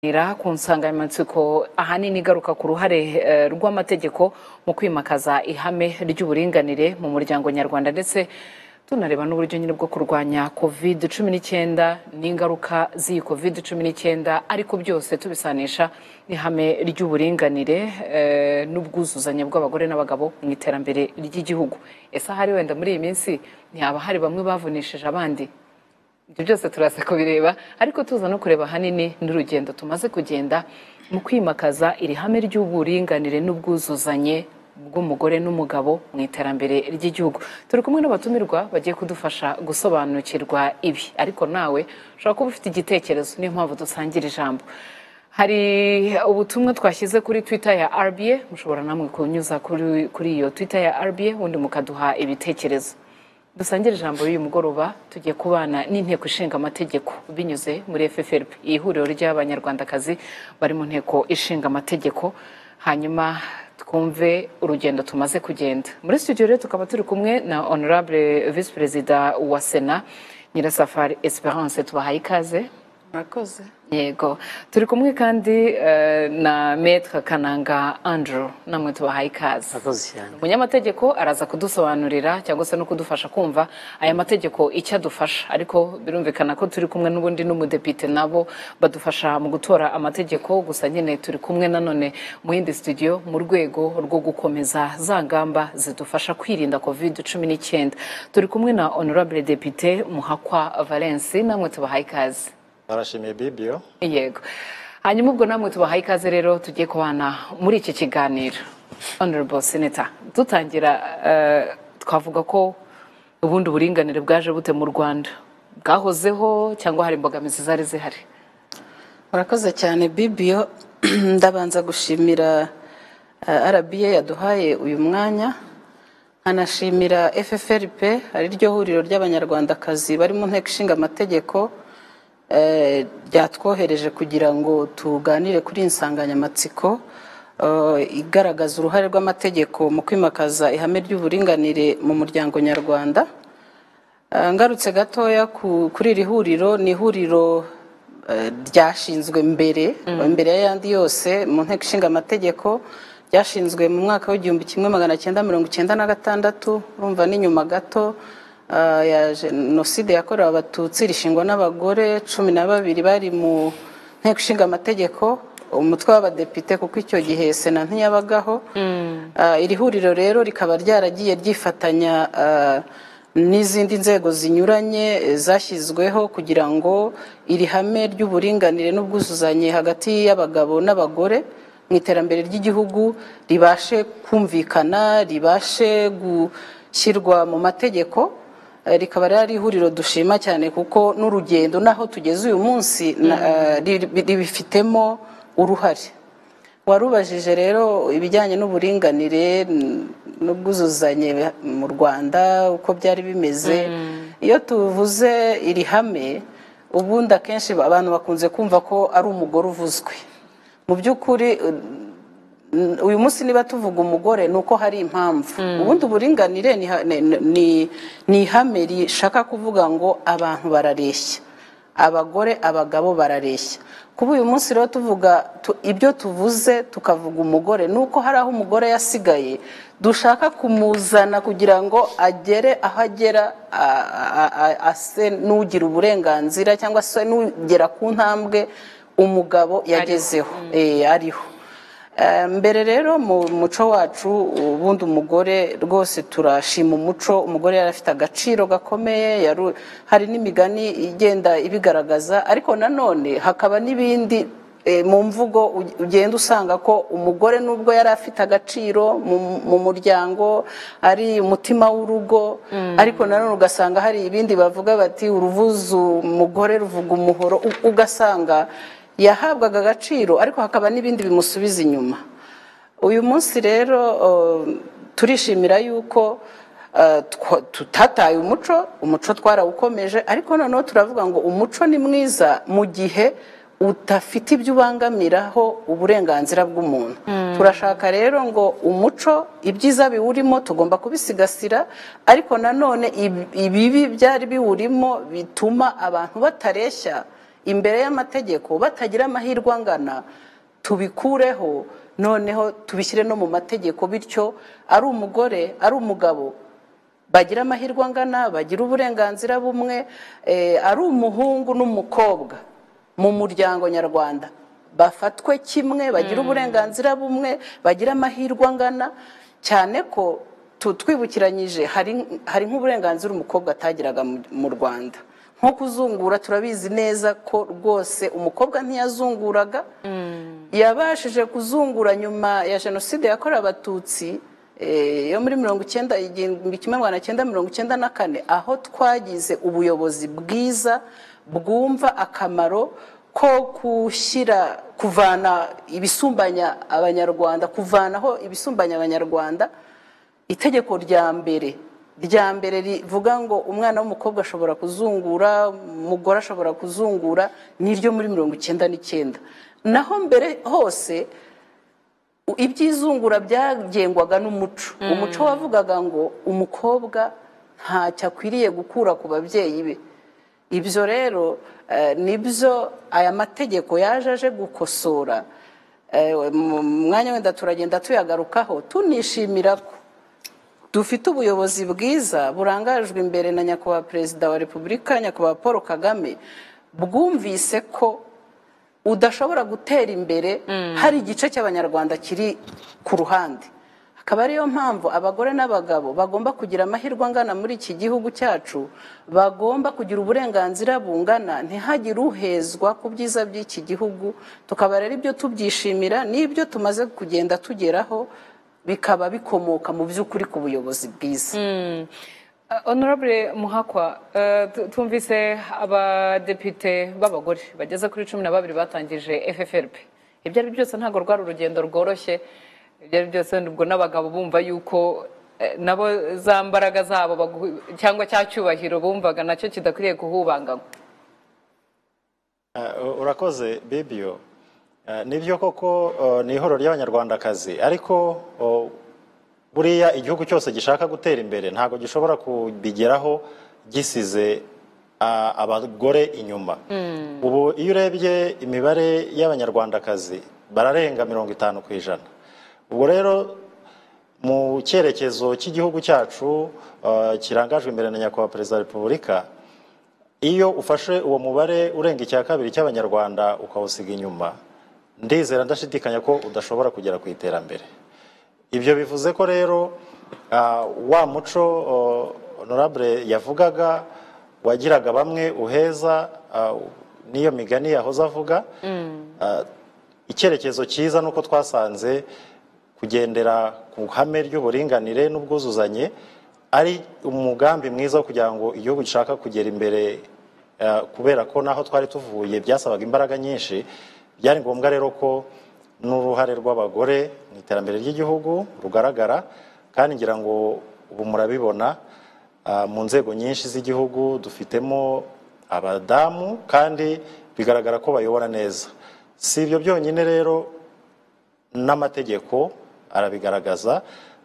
Kuganira ku nsanganyamatsiko ahanini igaruka ku ruhare eh, rw'amategeko mu kwimakaza ihame ry'uburinganire mu muryango nyarwanda ndetse tunareba n'uburyo nyine bwo kurwanya covid cumi n'icyenda n'ingaruka z'iyi covid cumi n'icyenda ariko byose tubisanisha n'ihame ry'uburinganire eh, n'ubwuzuzanye bw'abagore n'abagabo mu iterambere ry'igihugu ese ahari wenda muri iyi minsi ntihaba hari bamwe bavunishije abandi ibyo byose turaza kubireba ariko tuza no kureba ahanini n'urugendo tumaze kugenda mu kwimakaza iri hame ry'uburinganire n'ubwuzuzanye bw'umugore n'umugabo mu iterambere ry'igihugu turi kumwe n'abatumirwa bagiye kudufasha gusobanukirwa ibi ariko nawe ushobora kuba ufite igitekerezo niyo mpamvu dusangira ijambo hari ubutumwa twashyize kuri twitter ya rba mushobora namwe kunyuza kuri, kuri iyo twitter ya rba ubundi mukaduha ibitekerezo dusangire ijambo y'uyu mugoroba tugiye kubana n'inteko ishinga amategeko binyuze muri ffrp ihuriro ry'abanyarwandakazi bari mu nteko ishinga amategeko hanyuma twumve urugendo tumaze kugenda muri studio rero tukaba turi kumwe na honorable vice perezida wa sena nyirasafari esperance tubahaye ikaze murakoze yego turi kumwe kandi eh, na maître kananga andrew namwe tubahaye ikaze Murakoze cyane. umunyamategeko araza kudusobanurira cyangwa se no kudufasha kumva aya mategeko icyo adufasha ariko birumvikana ko turi kumwe n'ubundi n'umudepite nabo badufasha mu gutora amategeko gusa nyine turi kumwe nanone mu yindi studio mu rwego rwo gukomeza za ngamba zidufasha kwirinda covid cumi n'icyenda turi kumwe na honorable depite muhakwa valence namwe tubahaye ikaze barashimiye bibiyo yego hanyuma ubwo namwe tubahaye ikaze rero tugiye kubana muri iki kiganiro honorable senator dutangira eh, twavuga ko ubundi uburinganire bwaje bute mu rwanda bwahozeho cyangwa hari imbogamizi zari zihari murakoze cyane bibiyo ndabanza gushimira eh, rba yaduhaye uyu mwanya nkanashimira ffrp ari ryo huriro ry'abanyarwandakazi bari mu nteko ishinga amategeko eh, ryatwohereje kugira ngo tuganire kuri iyi nsanganyamatsiko eh, igaragaza uruhare rw'amategeko mu kwimakaza ihame ry'uburinganire mu muryango nyarwanda Eh, ngarutse gatoya ku- kuri iri huriro ni ihuriro eh, ryashinzwe mbere mbere y'ayandi yose mu nteko ishinga amategeko ryashinzwe mu mwaka w'igihumbi kimwe magana cyenda mirongo icyenda na gatandatu urumva ni nyuma gato eh, ya jenoside yakorewe abatutsi rishingwa n'abagore cumi na babiri bari mu nteko ishinga amategeko umutwe w'abadepite kuko icyo gihe sena ntiyabagaho Ah, iri huriro rero rikaba ryaragiye ryifatanya ah, n'izindi nzego zinyuranye eh, zashyizweho kugira ngo iri hame ry'uburinganire n'ubwuzuzanye hagati y'abagabo n'abagore mu iterambere ry'igihugu ribashe kumvikana ribashe gushyirwa mu mategeko Eh, rikaba ryari ihuriro dushima cyane kuko n'urugendo n'aho tugeze uyu munsi na- eh, ri- ribifitemo uruhare warubajije rero ibijyanye n'uburinganire n- n'ubwuzuzanye mu rwanda uko byari bimeze iyo tuvuze iri hame ubundi akenshi abantu bakunze kumva ko ari umugore uvuzwe mu by'ukuri n- uyu munsi niba tuvuga umugore ni uko hari impamvu ubundi uburinganire ni ha- ni- ni- ni ihame rishaka kuvuga ngo abantu barareshya abagore abagabo barareshya kuba uyu munsi rero tuvuga tu- ibyo tuvuze tukavuga umugore ni uko hari aho umugore yasigaye dushaka kumuzana kugira ngo agere aho agera a- a- a- ase n'ugira uburenganzira cyangwa se n'ugera ku ntambwe umugabo yagezeho Eh, ariho Eh, mbere rero mu muco wacu ubundi umugore rwose turashima umuco umugore yari afite agaciro gakomeye yaru- hari n'imigani igenda ibigaragaza ariko nanone hakaba n'ibindi eh, mu mvugo u- ugenda usanga ko umugore nubwo yari afite agaciro mu- mu muryango ari umutima w'urugo ariko nanone ugasanga hari ibindi bavuga bati uruvuze umugore ruvuga umuhoro u- ugasanga yahabwaga agaciro ariko hakaba n'ibindi bimusubiza inyuma uyu munsi rero eh, turishimira yuko eh, twa- tutataye umuco umuco twarawukomeje ariko noneho turavuga ngo umuco ni mwiza mu gihe udafite ibyo ubangamiraho uburenganzira bw'umuntu turashaka rero ngo umuco ibyiza biwurimo tugomba kubisigasira ariko nanone ibi- ibibi byari biwurimo bituma abantu batareshya imbere y'amategeko batagira amahirwe angana tubikureho noneho tubishyire no mu mategeko bityo ari umugore ari umugabo bagira amahirwe angana bagira uburenganzira bumwe eh, ari umuhungu n'umukobwa mu muryango nyarwanda bafatwe kimwe bagira uburenganzira bumwe bagira amahirwe angana cyane ko tu- twibukiranyije hari hari nk'uburenganzira umukobwa atagiraga mu- mu rwanda nko kuzungura turabizi neza ko rwose umukobwa ntiyazunguraga yabashije kuzungura nyuma ya jenoside yakorewe abatutsi eh, yo muri mirongo icyenda igihumbi kimwe magana cyenda mirongo icyenda na kane aho twagize ubuyobozi bwiza bwumva akamaro ko gushyira kuvana ibisumbanya abanyarwanda kuvanaho ibisumbanya abanyarwanda itegeko rya mbere rya mbere rivuga ngo umwana w'umukobwa ashobora kuzungura umugore ashobora kuzungura ni iryo muri mirongo icyenda n'icyenda naho mbere hose u- iby'izungura byagengwaga n'umuco umuco wavugaga ngo umukobwa ntacyo akwiriye gukura ku babyeyi be ibyo rero eh, nibyo aya mategeko yaje aje gukosora Eh, mu mwanya wenda turagenda tuyagarukaho tunishimira ko dufite ubuyobozi bwiza burangajwe imbere na nyakubahwa perezida wa repubulika nyakubahwa paul kagame bwumvise ko udashobora gutera imbere hari igice cy'abanyarwanda kiri ku ruhande akaba ariyo mpamvu abagore n'abagabo bagomba kugira amahirwe angana muri iki gihugu cyacu bagomba kugira uburenganzira bungana ntihagire uhezwa ku byiza by'iki gihugu tukaba rero ibyo tubyishimira n'ibyo tumaze kugenda tugeraho bikaba bikomoka mu by'ukuri ku buyobozi bwiza Uh, Honorable Muhakwa uh, tu- twumvise abadepite b'abagore bageze kuri cumi na babiri batangije FFRP ibyo ari byo byose ntabwo rwari urugendo rworoshye ibyo ari byo byose ubwo n'abagabo bumva yuko eh, nabo za mbaraga zabo bagu- cyangwa cya cyubahiro bumvaga nacyo kidakwiriye kuhubanganywa Ah, u- urakoze bibio Ah, nibyo koko ah, ni ihoro ry'abanyarwandakazi ariko oh, buriya igihugu cyose gishaka gutera imbere ntabwo gishobora kubigeraho gisize ah, abagore inyuma ubu iyo urebye imibare y'abanyarwandakazi bararenga mirongo itanu ku ijana ubwo rero mu cyerekezo cy'igihugu cyacu ah, kirangajwe imbere na nyakubahwa perezida wa repubulika iyo ufashe uwo mubare urenga icya kabiri cy'abanyarwanda ukawusiga inyuma ndizera ndashidikanya ko udashobora kugera ku iterambere ibyo bivuze ko rero ah, wa muco oh, honorable yavugaga wagiraga bamwe uheza ah, n'iyo migani yahoze avuga ah, icyerekezo cyiza ni uko twasanze kugendera ku ihame ry'uburinganire n'ubwuzuzanye ari umugambi mwiza wo kugira ngo igihugu gishaka kugera imbere eh, kubera ko naho twari tuvuye byasabaga imbaraga nyinshi byari ngombwa rero ko n'uruhare rw'abagore mu iterambere ry'igihugu rugaragara kandi ngira ngo ubu murabibona Ah, mu nzego nyinshi z'igihugu dufitemo abadamu kandi bigaragara ko bayobora neza si ibyo byonyine rero n'amategeko arabigaragaza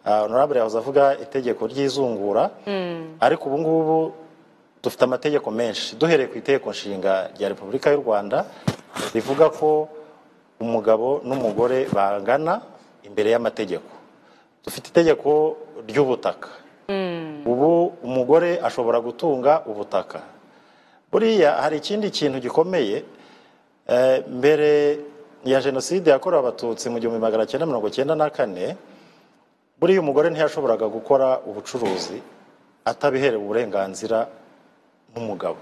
Ah, honorable yahoze avuga itegeko ry'izungura ariko ubu ngubu dufite amategeko menshi duhereye ku itegeko nshinga rya repubulika y'u rwanda rivuga ko umugabo n'umugore bangana imbere y'amategeko dufite itegeko ry'ubutaka ubu umugore ashobora gutunga ubutaka buriya hari ikindi kintu gikomeye eh, mbere ya jenoside yakorewe abatutsi mu gihumbi magana cyenda mirongo cyenda na kane buriya umugore ntiyashoboraga gukora ubucuruzi atabiherewe uburenganzira n'umugabo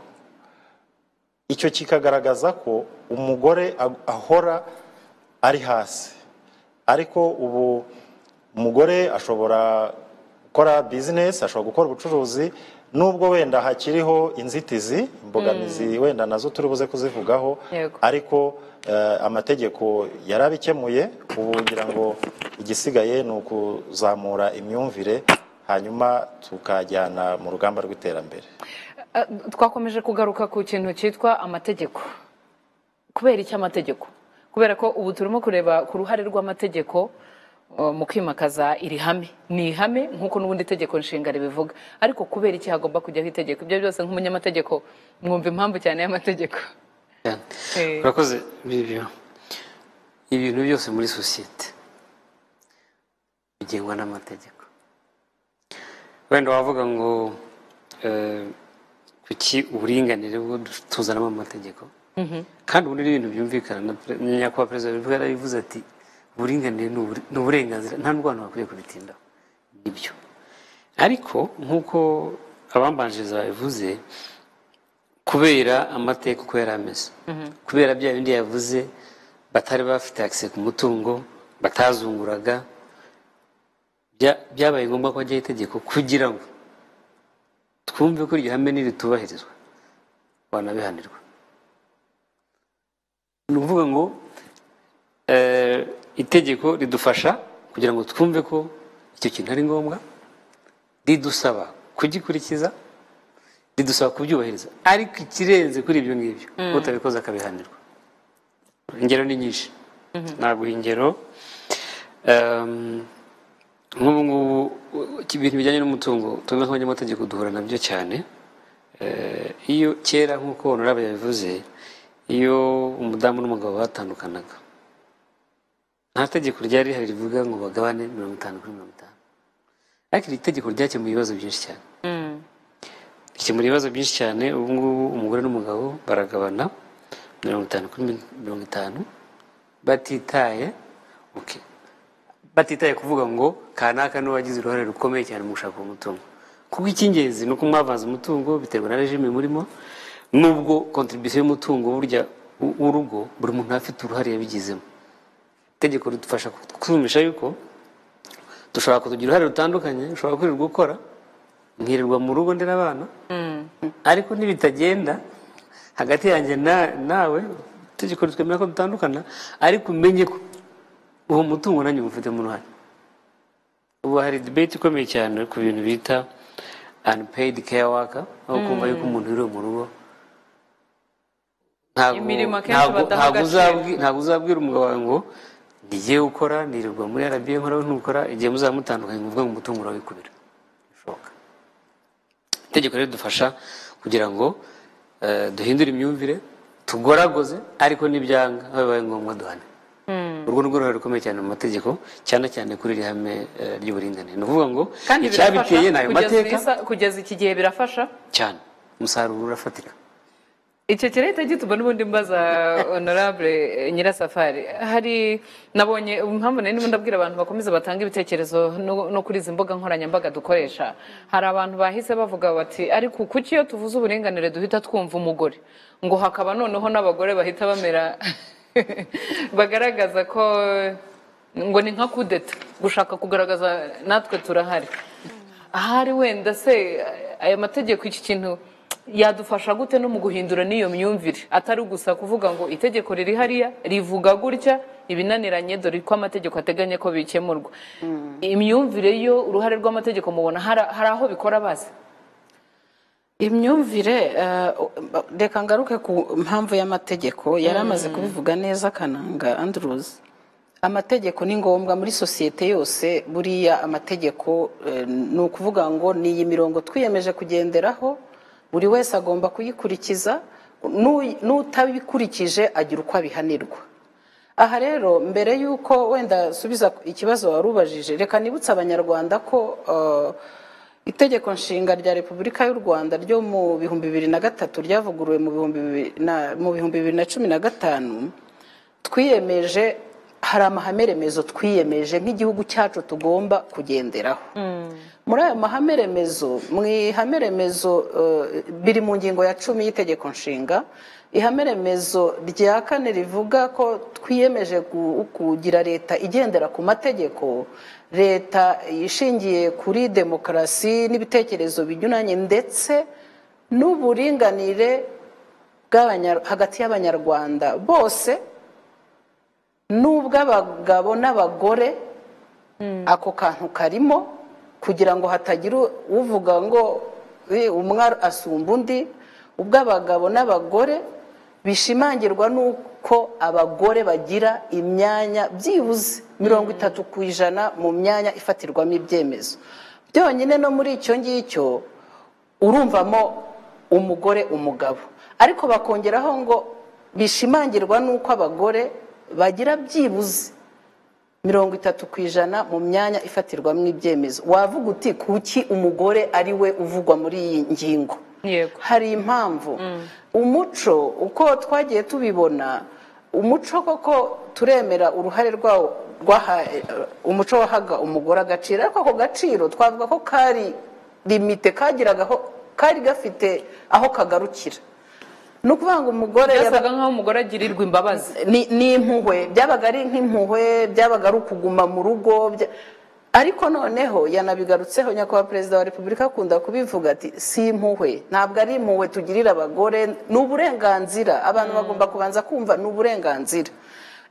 icyo kikagaragaza ko umugore ag- ahora ari hasi ariko ubu umugore ashobora gukora bizinesi ashobora gukora ubucuruzi nubwo wenda hakiriho inzitizi imbogamizi wenda nazo turi buze kuzivugaho Yego. ariko eh, amategeko yarabikemuye ubu ngira ngo igisigaye ni ukuzamura imyumvire hanyuma tukajyana mu rugamba rw'iterambere Uh, twakomeje kugaruka ku kintu cyitwa amategeko kubera iki amategeko kubera ko ubu turimo kureba ku ruhare rw'amategeko uh, mu kwimakaza iri hame ni ihame nk'uko n'ubundi itegeko nshinga ribivuga ariko kubera iki hagomba kujyaho itegeko ibyo byose nk'umunyamategeko mwumva impamvu cyane y'amategeko cyane Eh. urakoze bibio ibintu byose muri sosiyete bigengwa n'amategeko wenda wavuga ngo eh, kuki uburinganire bwo tuzanamo amategeko kandi ubu ni ibintu byumvikana na pre- nyakubahwa perezida wa repubulika yarabivuze ati uburinganire ni ubure- ni uburenganzira nta n'u rwanda bakwiye kubitindaho nibyo ariko nk'uko abambanjiriza babivuze kubera amateka uko yari ameze kubera bya bindi yavuze batari bafite akise ku mutungo batazunguraga bya- byabaye ngombwa ko hajyaho itegeko kugira ngo twumve ko iryo hame niritubahirizwa wanabihanirwa ni ukuvuga ngo eh, itegeko ridufasha kugira ngo twumve ko icyo kintu ari ngombwa ridusaba kugikurikiza ridusaba kubyubahiriza ariko ikirenze kuri ibyo ngibyo utabikoze akabihanirwa ingero ni nyinshi naguha ingero Ehm, nk'ubu ngubu uh, ibintu bijyanye n'umutungo twebwe nk'abanyamategeko duhura nabyo cyane Eh, iyo kera nk'uko honorable yabivuze iyo umudamu n'umugabo batandukanaga nta tegeko ryari rihari rivuga ngo bagabane mirongo itanu kuri mirongo itanu ariko iri tegeko ryakemuye ibibazo byinshi cyane rikemura ibibazo byinshi cyane ubu ngubu umugore n'umugabo baragabana mirongo itanu kuri mirongo itanu batitaye okay. batitaye kuvuga ngo kanaka niwe wagize uruhare rukomeye cyane mu gushaka uwo mutungo kuko icy'ingenzi ni uko mwavanze umutungo biterwa na regime murimo nubwo kontribisiyo y'umutungo burya w- w'urugo buri muntu aba afite uruhare yabigizemo itegeko ridufasha kutumisha yuko dushobora kutugira uruhare rutandukanye ushobora kwirirwa ukora nkirirwa mu rugo ndera abana ariko nibitagenda hagati yanjye na- nawe itegeko ritwemera ko dutandukana ariko umenye ko uwo mutungo nanjye uwufitemo uruhare ubu hari debate ikomeye cyane ku bintu bita unpaid care worker aho kumva yuko umuntu yiriwe mu rugo ntabwo Imirimo akenshi ntabwo- badaha ntabwo agaciro. uzabwi- ntabwo uzabwira umugabo wawe ngo ngiye gukora nirirwa muri arabiye nkora we ntukora igihe muzaba mutandukanye ngo uvuge ngo umutungo urawikubira bishoboka itegeko rero ridufasha kugira ngo eh, duhindure imyumvire tugoragoze ariko n'ibyanga aho bibaye ngombwa duhane urwo ni rwo ruhare rukomeye cyane mu mategeko cyane cyane kuri iri hame eh, ry'uburinganire ni ukuvuga ngo kandi icyabiteye ni birafasha ayo kugeza mateka isa- kugeza iki gihe birafasha cyane umusaruro urafatika icyo kirahita gituma n'ubundi mbaza honorable nyirasafari hari nabonye impamvu nari ndimo ndabwira abantu bakomeza batanga ibitekerezo no no kuri izi mbuga nkoranyambaga dukoresha hari abantu bahise bavuga bati ariko kuki iyo tuvuze uburinganire duhita twumva umugore ngo hakaba noneho n'abagore bahita bamera bagaragaza ko ngo ni nka kudeta gushaka kugaragaza natwe turahari ahari wenda se aya mategeko iki kintu yadufasha gute no mu guhindura n'iyo myumvire atari gusa kuvuga ngo itegeko riri hariya rivuga gutya ibinaniranye dore ko amategeko ateganya ko bikemurwa imyumvire yo uruhare rw'amategeko mubona hari hari aho bikora bazi imyumvire eh, reka ngaruke ku mpamvu y'amategeko yari amaze kubivuga neza kananga anduruzi amategeko ni ngombwa muri sosiyete yose buriya amategeko eh, ni ukuvuga ngo ni iyi mirongo twiyemeje kugenderaho buri wese agomba kuyikurikiza n'u- n'utabikurikije agira uko abihanirwa aha rero mbere y'uko wenda subiza ikibazo wari ubajije reka nibutse abanyarwanda ko eh, itegeko nshinga rya repubulika y'u rwanda ryo mu bihumbi bibiri na gatatu ryavuguruwe mu bihumbi bibiri na- mu bihumbi bibiri na cumi na gatanu twiyemeje hari amahame remezo twiyemeje nk'igihugu cyacu tugomba kugenderaho muri ayo mahame remezo mu ihame remezo eh, biri mu ngingo ya cumi y'itegeko nshinga ihame remezo rya kane rivuga ko twiyemeje gu- kugira leta igendera ku mategeko leta ishingiye kuri demokarasi n'ibitekerezo binyuranye ndetse n'uburinganire bw'abanya- hagati y'abanyarwanda bose n'ubw'abagabo n'abagore ako kantu karimo kugira ngo hatagira u- uvuga ngo "Eh, umwe asumba undi ubw'abagabo n'abagore bishimangirwa n'uko abagore bagira imyanya byibuze mirongo itatu ku ijana mu myanya ifatirwamo ibyemezo byonyine no muri icyo ngicyo urumvamo umugore umugabo ariko bakongeraho ngo bishimangirwa n'uko abagore bagira byibuze mirongo itatu ku ijana mu myanya ifatirwamo ibyemezo wavuga uti kuki umugore ari we uvugwa muri iyi ngingo Yego. hari impamvu umuco uko twagiye tubibona umuco koko turemera uruhare rwawo rwaha umuco wahaga umugore agaciro ariko ako gaciro twavuga ko kari limite kagiragaho kari gafite aho kagarukira ni ukuvuga ngo umugore yaba- byasaga nk'aho umugore agirirwa imbabazi ni ni impuhwe byabaga ari nk'impuhwe byabaga ari ukuguma mu rugo bya- ariko noneho yanabigarutseho nyakubahwa perezida wa repubulika akunda kubivuga ati si impuhwe ntabwo ari impuhwe tugirira abagore ni uburenganzira abantu bagomba kubanza kumva ni uburenganzira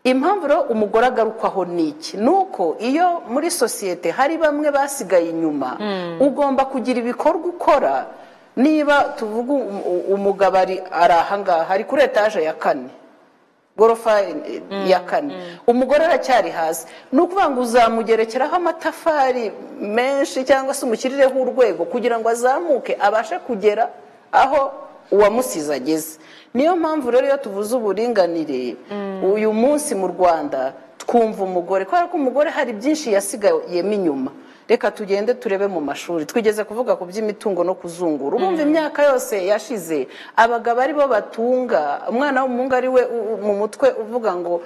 impamvu rero umugore agarukwaho ni iki ni uko iyo muri sosiyete hari bamwe basigaye inyuma ugomba kugira ibikorwa ukora niba tuvuga um- um- umugabo ari ari ahangaha ari kuri etaje ya kane gorofa eh, ya kane umugore aracyari hasi ni ukuvuga ngo uzamugerekeraho amatafari menshi cyangwa se umushyirireho urwego kugira ngo azamuke abashe kugera aho uwamusize ageze niyo mpamvu rero iyo tuvuze uburinganire uyu munsi mu rwanda twumva umugore kubera ko umugore hari byinshi yasigayemo inyuma reka tugende turebe mu mashuri twigeze kuvuga ku by'imitungo no kuzungura ubumva imyaka yose yashize abagabo ari bo batunga umwana w'umuhungu ari we u- u- mu mutwe uvuga ngo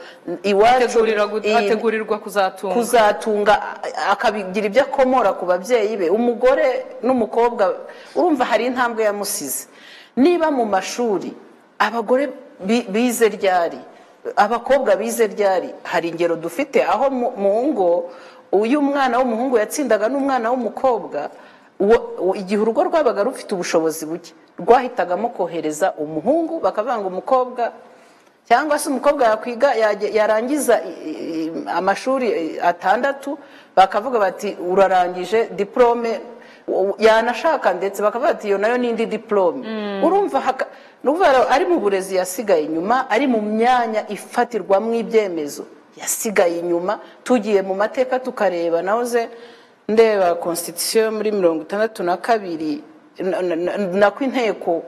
iwacu Ategurira gu- iyi- ategurirwa kuzatunga kuzatunga a- akabigira ibyo akomora ku babyeyi be umugore n'umukobwa urumva hari intambwe yamusize niba mu mashuri abagore bi- bize ryari abakobwa bize ryari hari ingero dufite aho mu- mu ngo uyu mwana w'umuhungu yatsindaga n'umwana w'umukobwa uwo- uwo- igihe urugo rwabaga rufite ubushobozi buke rwahitagamo kohereza umuhungu bakavuga ngo umukobwa cyangwa se umukobwa yakwiga yajya- yarangiza i- i- i- amashuri i- atandatu bakavuga bati urarangije diporome u- yanashaka ndetse bakavuga bati iyo nayo ni indi diporome urumva haka- ni ukuvuga rero, ari mu burezi yasigaye inyuma ari mu myanya ifatirwamo ibyemezo yasigaye inyuma tugiye mu mateka tukareba nahoze ndeba constitution muri mirongo itandatu na kabiri na- na- na- nako inteko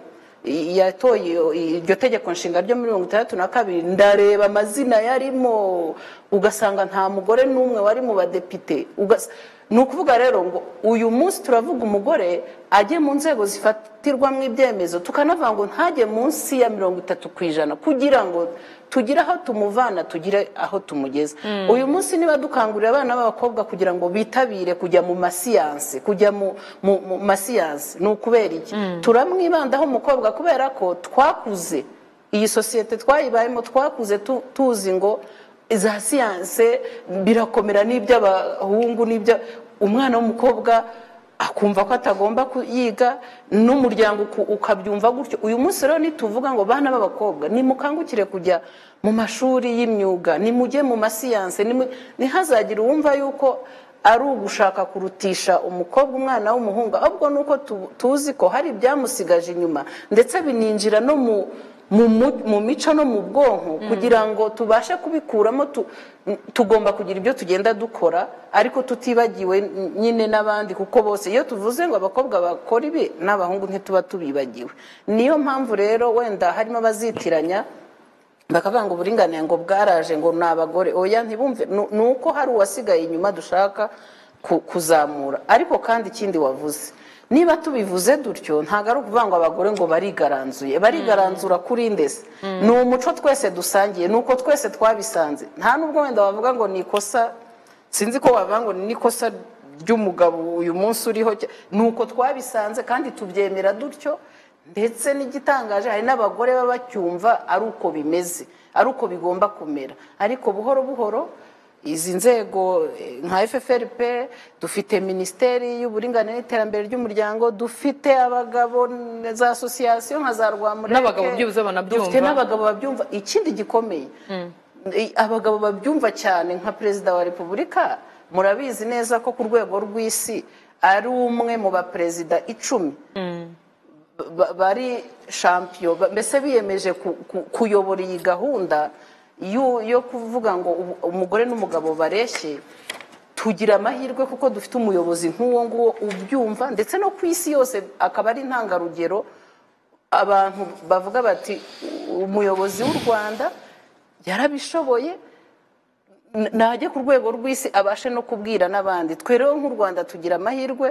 yatoye iyo- iryo tegeko nshinga ryo mirongo itandatu na kabiri ndareba amazina yarimo ugasanga nta mugore n'umwe wari mu badepite Ugas- ni ukuvuga rero ngo uyu munsi turavuga umugore ajye mu nzego zifatirwamo ibyemezo tukanavuga ngo ntajye munsi ya mirongo itatu ku ijana kugira ngo tugire aho tumuvana tugire aho tumugeza uyu munsi niba dukangurira abana b'abakobwa kugira ngo bitabire kujya mu masiyanse kujya mu, mu, mu masiyanse ni ukubera iki turamwibandaho umukobwa kubera ko twakuze iyi sosiyete twayibayemo twakuze tu- tuzi ngo za siyanse birakomera n'iby'abahungu n'ibya umwana w'umukobwa akumva ko atagomba kuyiga n'umuryango uku- ukabyumva gutyo uyu munsi rero nituvuga ngo bana b'abakobwa nimukangukire kujya mu mashuri y'imyuga nimujye mu masiyanse nimu- ntihazagire uwumva yuko ari ugushaka kurutisha umukobwa umwana w'umuhungu ahubwo ni uko tu- tuzi ko hari ibyamusigaje inyuma ndetse bininjira no mu mu mu- mu mico no mu bwonko kugira ngo tubashe kubikuramo tu- tugomba kugira ibyo tugenda dukora ariko tutibagiwe n- nyine n'abandi kuko bose iyo tuvuze ngo abakobwa bakora ibi n'abahungu ntituba tubibagiwe niyo mpamvu rero wenda harimo abazitiranya bakavuga ngo uburinganire ngo bwaraje ngo ni abagore oya ntibumve Nu- ni uko hari uwasigaye inyuma dushaka ku- kuzamura ariko kandi ikindi wavuze niba tubivuze dutyo ntabwo ari ukuvuga ngo abagore ngo barigaranzuye barigaranzura kuri ndese ni umuco twese dusangiye ni uko twese twabisanze nta nubwo wenda wavuga ngo ni ikosa sinzi ko wavuga ngo ni ikosa ry'umugabo uyu munsi uriho cya- ni uko twabisanze kandi tubyemera dutyo ndetse n'igitangaje hari n'abagore baba bacyumva ari uko bimeze ari uko bigomba kumera ariko buhoro buhoro izi nzego eh, nka FFRP dufite minisiteri y'uburinganire n'iterambere ry'umuryango dufite abagabo n- za asosiyasiyo nka za rwamureke N'abagabo byibuze banabyumva. dufite n'abagabo babyumva ikindi gikomeye i- abagabo babyumva cyane nka perezida wa repubulika murabizi neza ko ku rwego rw'isi ari umwe mu baperezida icumi ba- bari shampiyo ba- mbese biyemeje ku- ku- kuyobora iyi gahunda yo yo kuvuga ngo ubu- umugore n'umugabo bareshye tugira amahirwe kuko dufite umuyobozi nk'uwo nguwo ubyumva ndetse no ku isi yose akaba ari intangarugero abantu bavuga bati umuyobozi w'u rwanda yarabishoboye n- najya ku rwego rw'isi abashe no kubwira n'abandi twe rero nk'u rwanda tugira amahirwe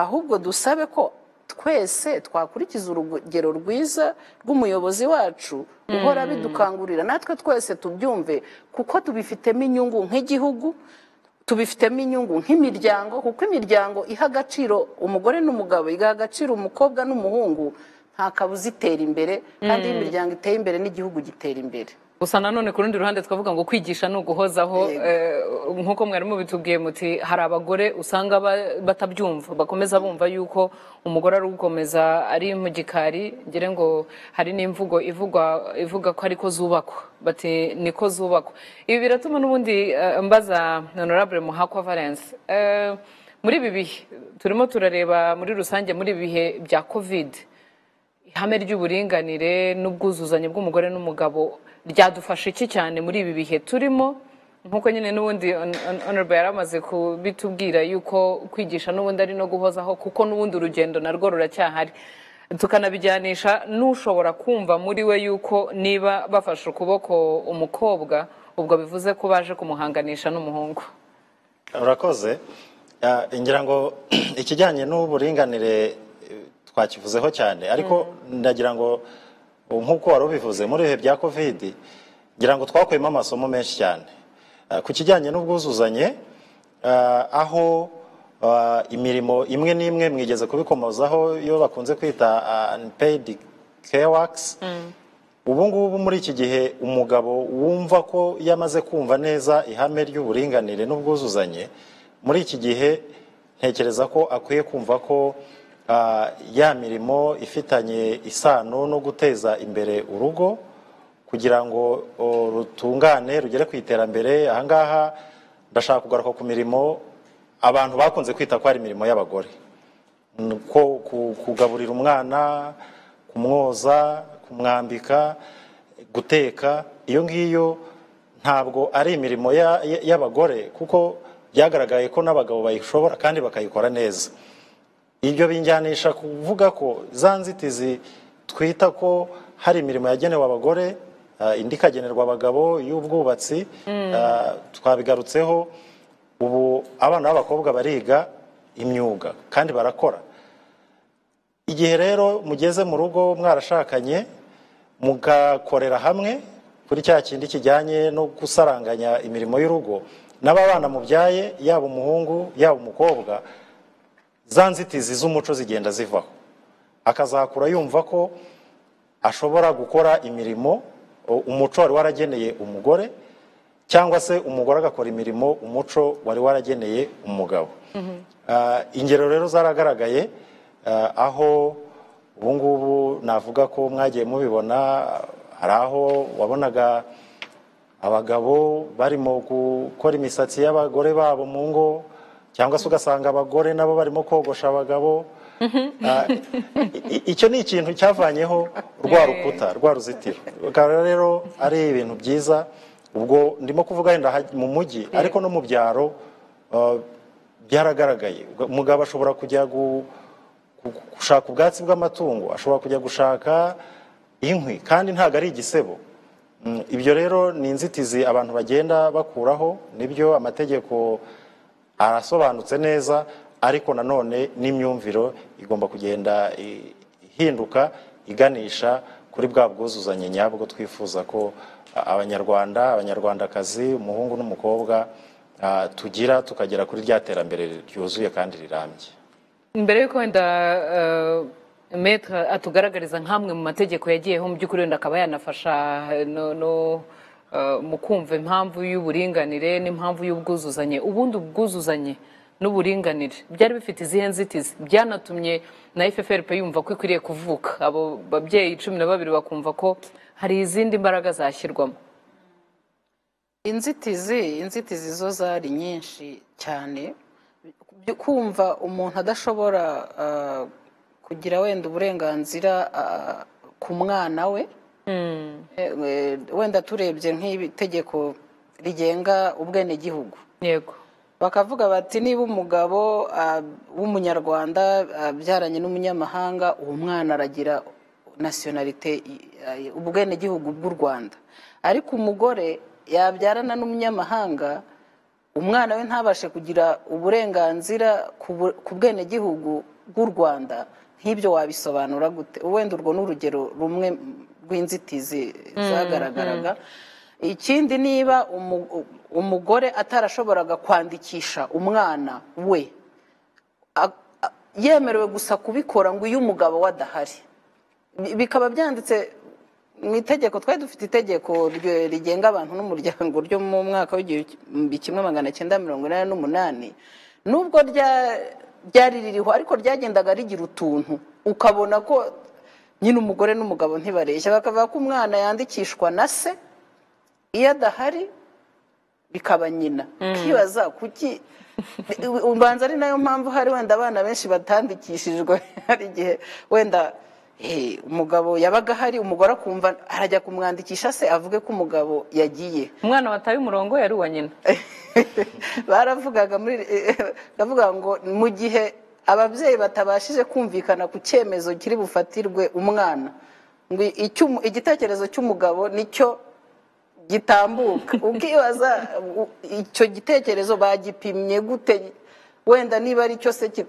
ahubwo dusabe ko twese twakurikiza urugero rwiza rw'umuyobozi wacu uhora bidukangurira natwe twese tubyumve kuko tubifitemo inyungu nk'igihugu tubifitemo inyungu nk'imiryango kuko imiryango iha agaciro umugore n'umugabo igaha agaciro umukobwa n'umuhungu nta kabuza itera imbere kandi iyo imiryango iteye imbere n'igihugu gitera imbere gusa nanone ku rundi ruhande twavuga ngo kwigisha ni uguhozaho eh, nk'uko mwarimu bitubwiye muti hari abagore usanga ba- batabyumva bakomeza bumva yuko umugore ari ugukomeza ari mu gikari ngire ngo hari n'imvugo ivugwa ivuga ko ariko zubakwa bati niko zubakwa ibi biratuma n'ubundi eh, mbaza honorable muhakwa valence Eh, muri ibi bihe turimo turareba muri rusange muri ibi bihe bya covid ihame ry'uburinganire n'ubwuzuzanye bw'umugore n'umugabo ryadufasha iki cyane muri ibi bihe turimo nk'uko nyine n'ubundi Hon- Hon- honorable yari amaze kubitubwira yuko kwigisha n'ubundi ari no guhozaho kuko n'ubundi urugendo narwo ruracyahari tukanabijyanisha n'ushobora kumva muri we yuko niba bafashe ukuboko umukobwa ubwo bivuze ko baje kumuhanganisha n'umuhungu urakoze Ah, ngira ngo ikijyanye n'uburinganire eh, twakivuzeho cyane ariko ndagira ngo ubu nk'uko wari ubivuze muri ibihe bya kovidi ngira ngo twakuyemo amasomo menshi cyane Ah, ku kijyanye n'ubwuzuzanye ah, aho ah, imirimo imwe n'imwe mwigeze kubikomozaho iyo bakunze kwita unpaid care works ubu ngubu muri iki gihe umugabo wumva ko iyo amaze kumva neza ihame ry'uburinganire n'ubwuzuzanye muri iki gihe ntekereza ko akwiye kumva ko ah, ya mirimo ifitanye isano no guteza imbere urugo kugira ngo o, rutungane rugere ku iterambere ahangaha ndashaka kugaruka ku mirimo abantu bakunze kwita ko ari imirimo y'abagore ko ku- kugaburira umwana kumwoza kumwambika guteka iyo ngiyo ntabwo ari imirimo ya- ya- y'abagore kuko byagaragaye ko n'abagabo bayishobora kandi bakayikora neza ibyo binjyanisha kuvuga ko za nzitizi twita ko hari imirimo yagenewe abagore ah, indi ikagenerwa abagabo y'ubwubatsi ah, twabigarutseho ubu abana b'abakobwa bariga imyuga kandi barakora igihe rero mugeze mu rugo mwarashakanye mugakorera hamwe kuri cya kindi kijyanye no gusaranganya imirimo y'urugo n'ababana mubyaye yaba umuhungu yaba umukobwa za nzitizi z'umuco zigenda zivaho akazakura yumva ko ashobora gukora imirimo o- umuco wari warageneye umugore cyangwa se umugore agakora imirimo umuco wari warageneye umugabo Ah, ingero rero zaragaragaye ah, aho ubu ngubu navuga ko mwagiye mubibona hari aho wabonaga abagabo barimo gukora imisatsi y'abagore babo mu ngo cyangwa se ugasanga abagore nabo barimo kogosha abagabo Ah, i- i- icyo ni ikintu cyavanyeho rwa rukuta rwa ruzitiro bikaba rero ari ibintu byiza ubwo ndimo kuvuga wenda ha- mu mujyi ariko no mu byaro ah, byaragaragaye umugabo ashobora kujya gu- gu- gushaka ubwatsi bw'amatungo ashobora kujya gushaka inkwi kandi ntabwo ari igisebo Mm, ibyo rero ni inzitizi abantu bagenda bakuraho nibyo amategeko arasobanutse neza ariko nanone n'imyumviro igomba kugenda i- ihinduka iganisha kuri bwa bwuzuzanye nyabwo twifuza ko a- abanyarwanda abanyarwandakazi umuhungu n'umukobwa ah, tugira tukagera kuri rya terambere ryuzuye kandi rirambye mbere y'uko wenda eh, metre atugaragariza nk'amwe mu mategeko yagiyeho mu by'ukuri wenda akaba yanafasha eh, no, no, eh, mu kumva impamvu y'uburinganire n'impamvu y'ubwuzuzanye ubundi ubwuzuzanye n'uburinganire byari bifite izihe nzitizi byanatumye na FFRP yumva ko ikwiriye kuvuka abo babyeyi cumi na babiri bakumva ko hari izindi mbaraga zashyirwamo inzitizi inzitizi zo zari nyinshi cyane Byo kumva umuntu adashobora ah, kugira wenda uburenganzira ah, ku mwana we Eh, eh, wenda turebye nk'itegeko rigenga ubwenegihugu yego bakavuga bati niba umugabo ah, w'umunyarwanda abyaranye n'umunyamahanga uwo mwana aragira nasiyonarite eh, ubwenegihugu bw'u rwanda ariko umugore yabyarana n'umunyamahanga umwana we ntabashe kugira uburenganzira ku bu- ku bwenegihugu bw'u rwanda nk'ibyo wabisobanura gute wenda urwo ni urugero rumwe rw'inzitizi zagaragaraga ikindi niba umu- umugore atarashoboraga kwandikisha umwana we a- a- yemerewe gusa kubikora ngo iyo umugabo we adahari Bi- bikaba byanditse mu itegeko twari dufite itegeko rye- rigenga abantu n'umuryango ryo mu mwaka w'igihumbi kimwe magana cyenda mirongo inani n'umunani nubwo rya- ryari ririho ariko ryagendaga rigira utuntu ukabona ko nyine umugore n'umugabo ntibareshya bakavuga ko umwana yandikishwa na se iyo adahari bikaba nyina ukibaza kuki ubanza ari nayo mpamvu hari wenda abana benshi batandikishijwe hari igihe wenda eh, umugabo yabaga ahari umugore akumva arajya kumwandikisha se avuge ko umugabo yagiye umwana wataye umurongo yari uwa nyina baravugaga muri ndavuga ngo mu gihe ababyeyi batabashije kumvikana ku cyemezo kiri bufatirwe umwana ngo icy'umu- igitekerezo cy'umugabo nicyo gitambuka ukibaza u- icyo gitekerezo bagipimye gute wenda niba ari cyo se ki-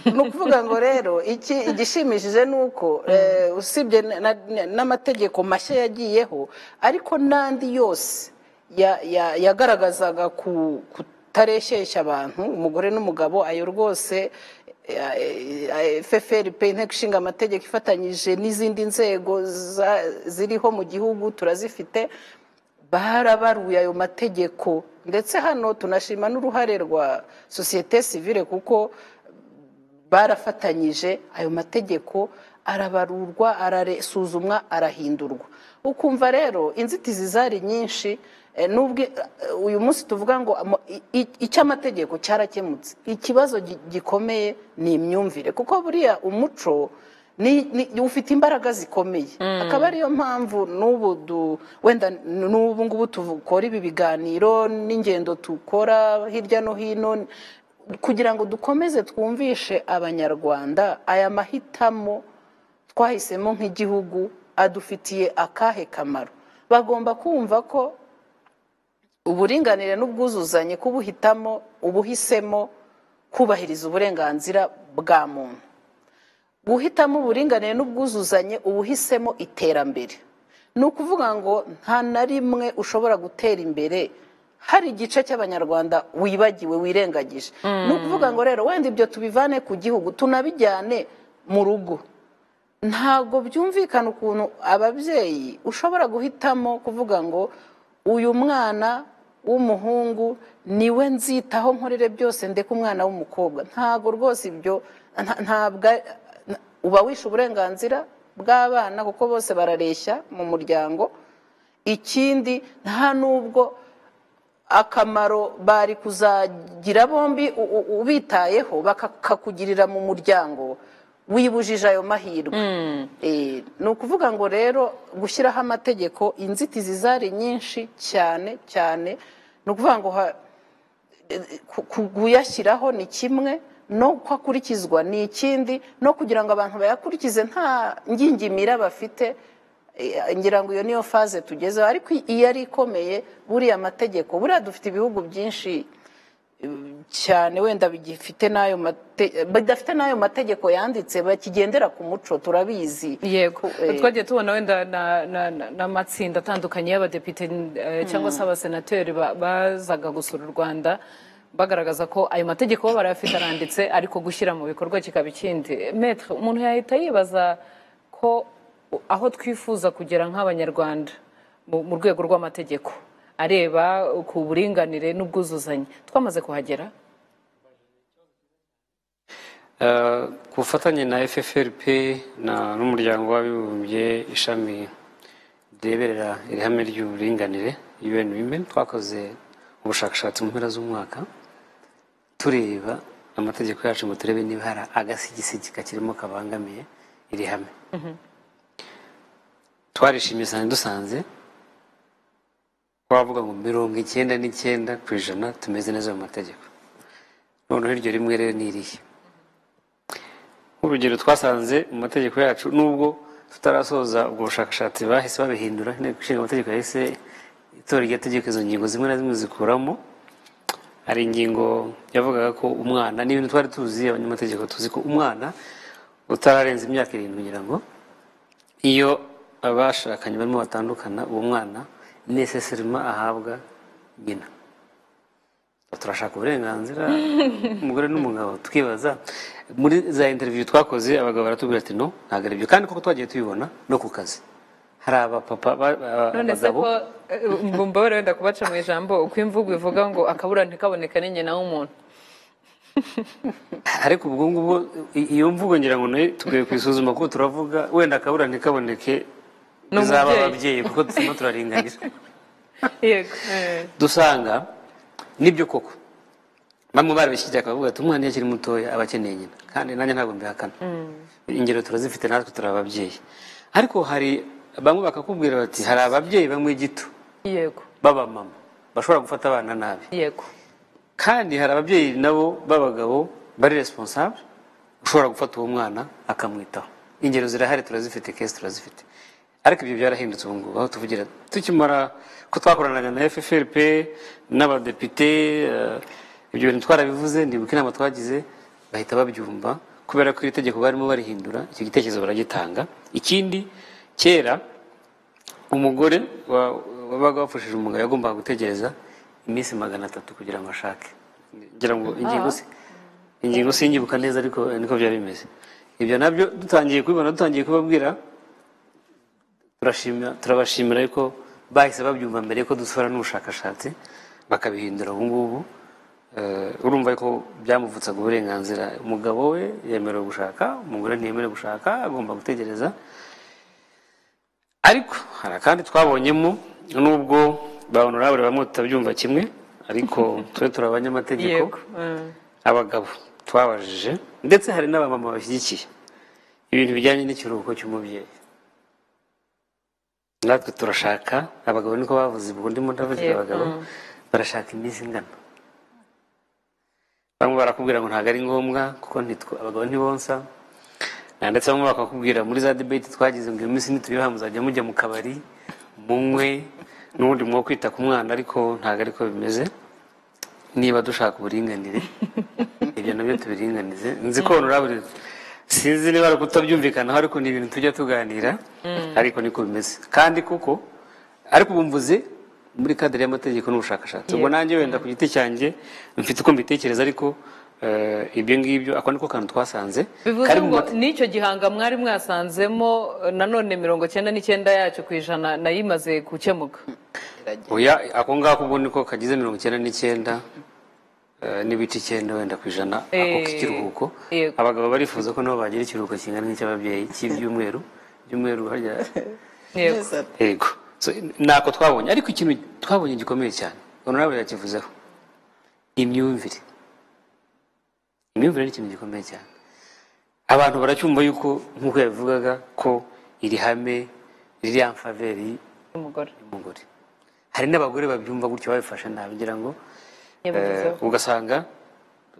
ni ukuvuga ngo rero iki igishimishije ni uko eh, usibye na- na- n'amategeko mashya yagiyeho ariko n'andi yose ya- ya- yagaragazaga ku- kutareshyeshya abantu umugore n'umugabo ayo rwose ffrp inteko ishinga amategeko ifatanyije n'izindi nzego za- ziriho mu gihugu turazifite barabaruye ayo mategeko ndetse hano tunashima n'uruhare rwa sosiyete sivile kuko barafatanyije ayo mategeko arabarurwa arasuzumwa arahindurwa ukumva rero inzitizi zari nyinshi eh, nubwo eh, uyu munsi tuvuga ngo amo- i- i- icy'amategeko cyarakemutse ikibazo gi- gikomeye ni imyumvire kuko buriya umuco ni- ni- ufite imbaraga zikomeye akaba ariyo mpamvu n'ubu du- wenda n'ubu ngubu dukora ibi biganiro n'ingendo dukora hirya no hino kugira ngo dukomeze twumvishe abanyarwanda aya mahitamo twahisemo nk'igihugu adufitiye akahe kamaro bagomba kumva ko uburinganire n'ubwuzuzanye kubuhitamo ubuhisemo kubahiriza uburenganzira bwa muntu guhitamo uburinganire n'ubwuzuzanye ubuhisemo iterambere ni ukuvuga ngo nta na rimwe ushobora gutera imbere hari igice cy'abanyarwanda wibagiwe wirengagije ni ukuvuga ngo rero wenda ibyo tubivane ku gihugu tunabijyane mu rugo ntabwo byumvikana ukuntu ababyeyi ushobora guhitamo kuvuga ngo uyu mwana w'umuhungu niwe nzitaho nkorere byose ndeka umwana w'umukobwa ntabwo rwose ibyo nta- ntabwo ari- na- uba wishe uburenganzira bw'abana kuko bose barareshya mu muryango ikindi nta nubwo akamaro bari kuzagira bombi u- u- ubitayeho bakakugirira mu muryango wibujije ayo mahirwe Eh, ni ukuvuga ngo rero gushyiraho amategeko inzitizi zari nyinshi cyane cyane ni ukuvuga ngo ha- ku- ku- kuyashyiraho ni kimwe no ko akurikizwa ni ikindi no kugira ngo abantu bayakurikize nta ngingimira bafite eh, ngira ngo iyo niyo faze tugezeho ariko iyo ari ikomeye buriya amategeko buriya dufite ibihugu byinshi eh, cyane wenda bigifite n'ayo mate- bidafite n'ayo mategeko yanditse bakigendera ku muco turabizi yego eh, twagiye tubona wenda na- na- na- n'amatsinda atandukanye y'abadepite eh, cyangwa se abasenateri ba- bazaga gusura u rwanda bagaragaza ko ayo mategeko bo barayafite aranditse ariko gushyira mu bikorwa kikaba ikindi metre umuntu yahita yibaza ko aho twifuza kugera nk'abanyarwanda mu mu rwego rw'amategeko areba ku buringanire n'ubwuzuzanye twamaze kuhagera Eh, ku bufatanye na ffrp na- n'umuryango w'abibumbye ishami rireberera iri hame ry'uburinganire un women twakoze ubushakashatsi mu mpera z'umwaka tureba amategeko yacu ngo turebe niba hari agasigisigi kakirimo kabangamiye iri hame twarishimye cyane dusanze twavuga ngo mirongo icyenda n'icyenda ku ijana tumeze neza mu mategeko noneho iryo rimwe rero ni irihe nk'urugero twasanze mu mategeko yacu nubwo tutarasoza ubwo bushakashatsi bahise babihindura inteko ishinga amategeko yahise itora iryo tegeko izo ngingo zimwe na zimwe zikuramo hari ingingo yavugaga ko umwana n'ibintu twari tuzi abanyamategeko tuzi ko umwana utararenza imyaka irindwi kugira ngo iyo abashakanye barimo batandukana uwo mwana nesesirima ahabwa nyina turashaka uburenganzira umugore n'umugabo tukibaza muri za interiviyu twakoze abagabo baratubwira ati no ntabwo ari byo kandi koko twagiye tubibona no ku kazi hari abapapa ba- ba- none se abagabo ko eh, mbabare wenda kubaca mu ijambo uko imvugo ivuga ngo akabura ntikaboneka ni nyina w'umuntu ariko ubwo ngubwo i- iyo mvugo ngira ngo nayo tukwiye kuyisuzuma kuko turavuga wenda akabura ntikaboneke bizaba N'umubyeyi. ababyeyi kuko turimo turaringanira yego eh. dusanga nibyo koko bamwe barabishyigikira akavuga ati umwana iyo akiri mutoya aba akeneye nyina kandi nanjye ntabwo mbihakana ingero turazifite natwe turi ababyeyi ariko hari bamwe bakakubwira bati hari ababyeyi bamwe gito yego b'abamama bashobora gufata abana nabi yego kandi hari ababyeyi nabo b'abagabo bari responsable ushobora gufata uwo mwana akamwitaho ingero zirahari turazifite kesi turazifite ariko ibyo byarahindutse ubu ngubu aho tuvugira tukimara ko twakoranaga na FFRP n'abadepite eh, ibyo bintu twarabivuze ndibuka inama twagize bahita babyumva kubera ko iri tegeko barimo barihindura icyo gitekerezo baragitanga ikindi kera umugore wa- wabaga wapfushije umugabo yagombaga gutegereza iminsi magana atatu kugira ngo ashake ngira ngo ingingo si ingingo sinyibuka neza ariko niko byari bimeze ibyo nabyo dutangiye kubibona dutangiye kubabwira turashimira turabashimira yuko bahise babyumva mbere yuko dusura n'ubushakashatsi bakabihindura ubu ngubu Eh, urumva ko byamuvutsaga uburenganzira umugabo we yemerewe gushaka umugore ntiyemerewe gushaka agomba gutegereza ariko hari akandi twabonyemo nubwo ba honorable bamwe tutabyumva kimwe ariko twe turi abanyamategeko yego eh. abagabo twabajije ndetse hari n'abamama bashyigikiye ibintu bijyanye n'ikiruhuko cy'umubyeyi natwe turashaka abagabo niko bavuze ubwo ndimo ndavugira Yego. abagabo barashaka iminsi ingana bamwe barakubwira ngo ntabwo ari ngombwa kuko ntitwe abagabo ntibonsa Na ndetse bamwe bakakubwira muri za debate twagize ngo iyo minsi nituyuha muzajya mujya mu kabari munywe n'ubundi mwo kwita ku mwana ariko ntabwo ariko bimeze niba dushaka uburinganire ibyo nabyo tubiringanize nzi ko honorable sinzi niba ari ukutabyumvikanaho ariko ni ibintu tujya tuganira ariko niko bimeze kandi kuko ariko ubu mvuze muri kadere y'amategeko n'ubushakashatsi ubwo nanjye wenda ku giti cyanjye mfite uko mbitekereza ariko eh, ibyo ngibyo ako niko kantu twasanze bivuze Kari mu ngo mate- n'icyo gihanga mwari mwasanzemo eh, nanone mirongo cyenda n'icyenda yacyo ku ijana nayo imaze gukemuka oya ako ngako ubwo niko kagize mirongo icyenda n'icyenda eh, n'ibice icyenda wenda ku ijana ako Eh, k'ikiruhuko yego. abagabo barifuza ko nabo bagira ikiruhuko kingana n'icy'ababyeyi cy'ibyumweru ibyumweru harya yego yego So, nako twabonye ariko ikintu twabonye gikomeye cyane honorable yakivuzeho imyumvire imyumvire ni ikintu gikomeye cyane abantu baracyumva yuko nk'uko yabivugaga ko iri hame riri ya mfaveri umugore y'umugore hari n'abagore babyumva gutyo babifashe nabi ngira ngo yabigezeho eh, ugasanga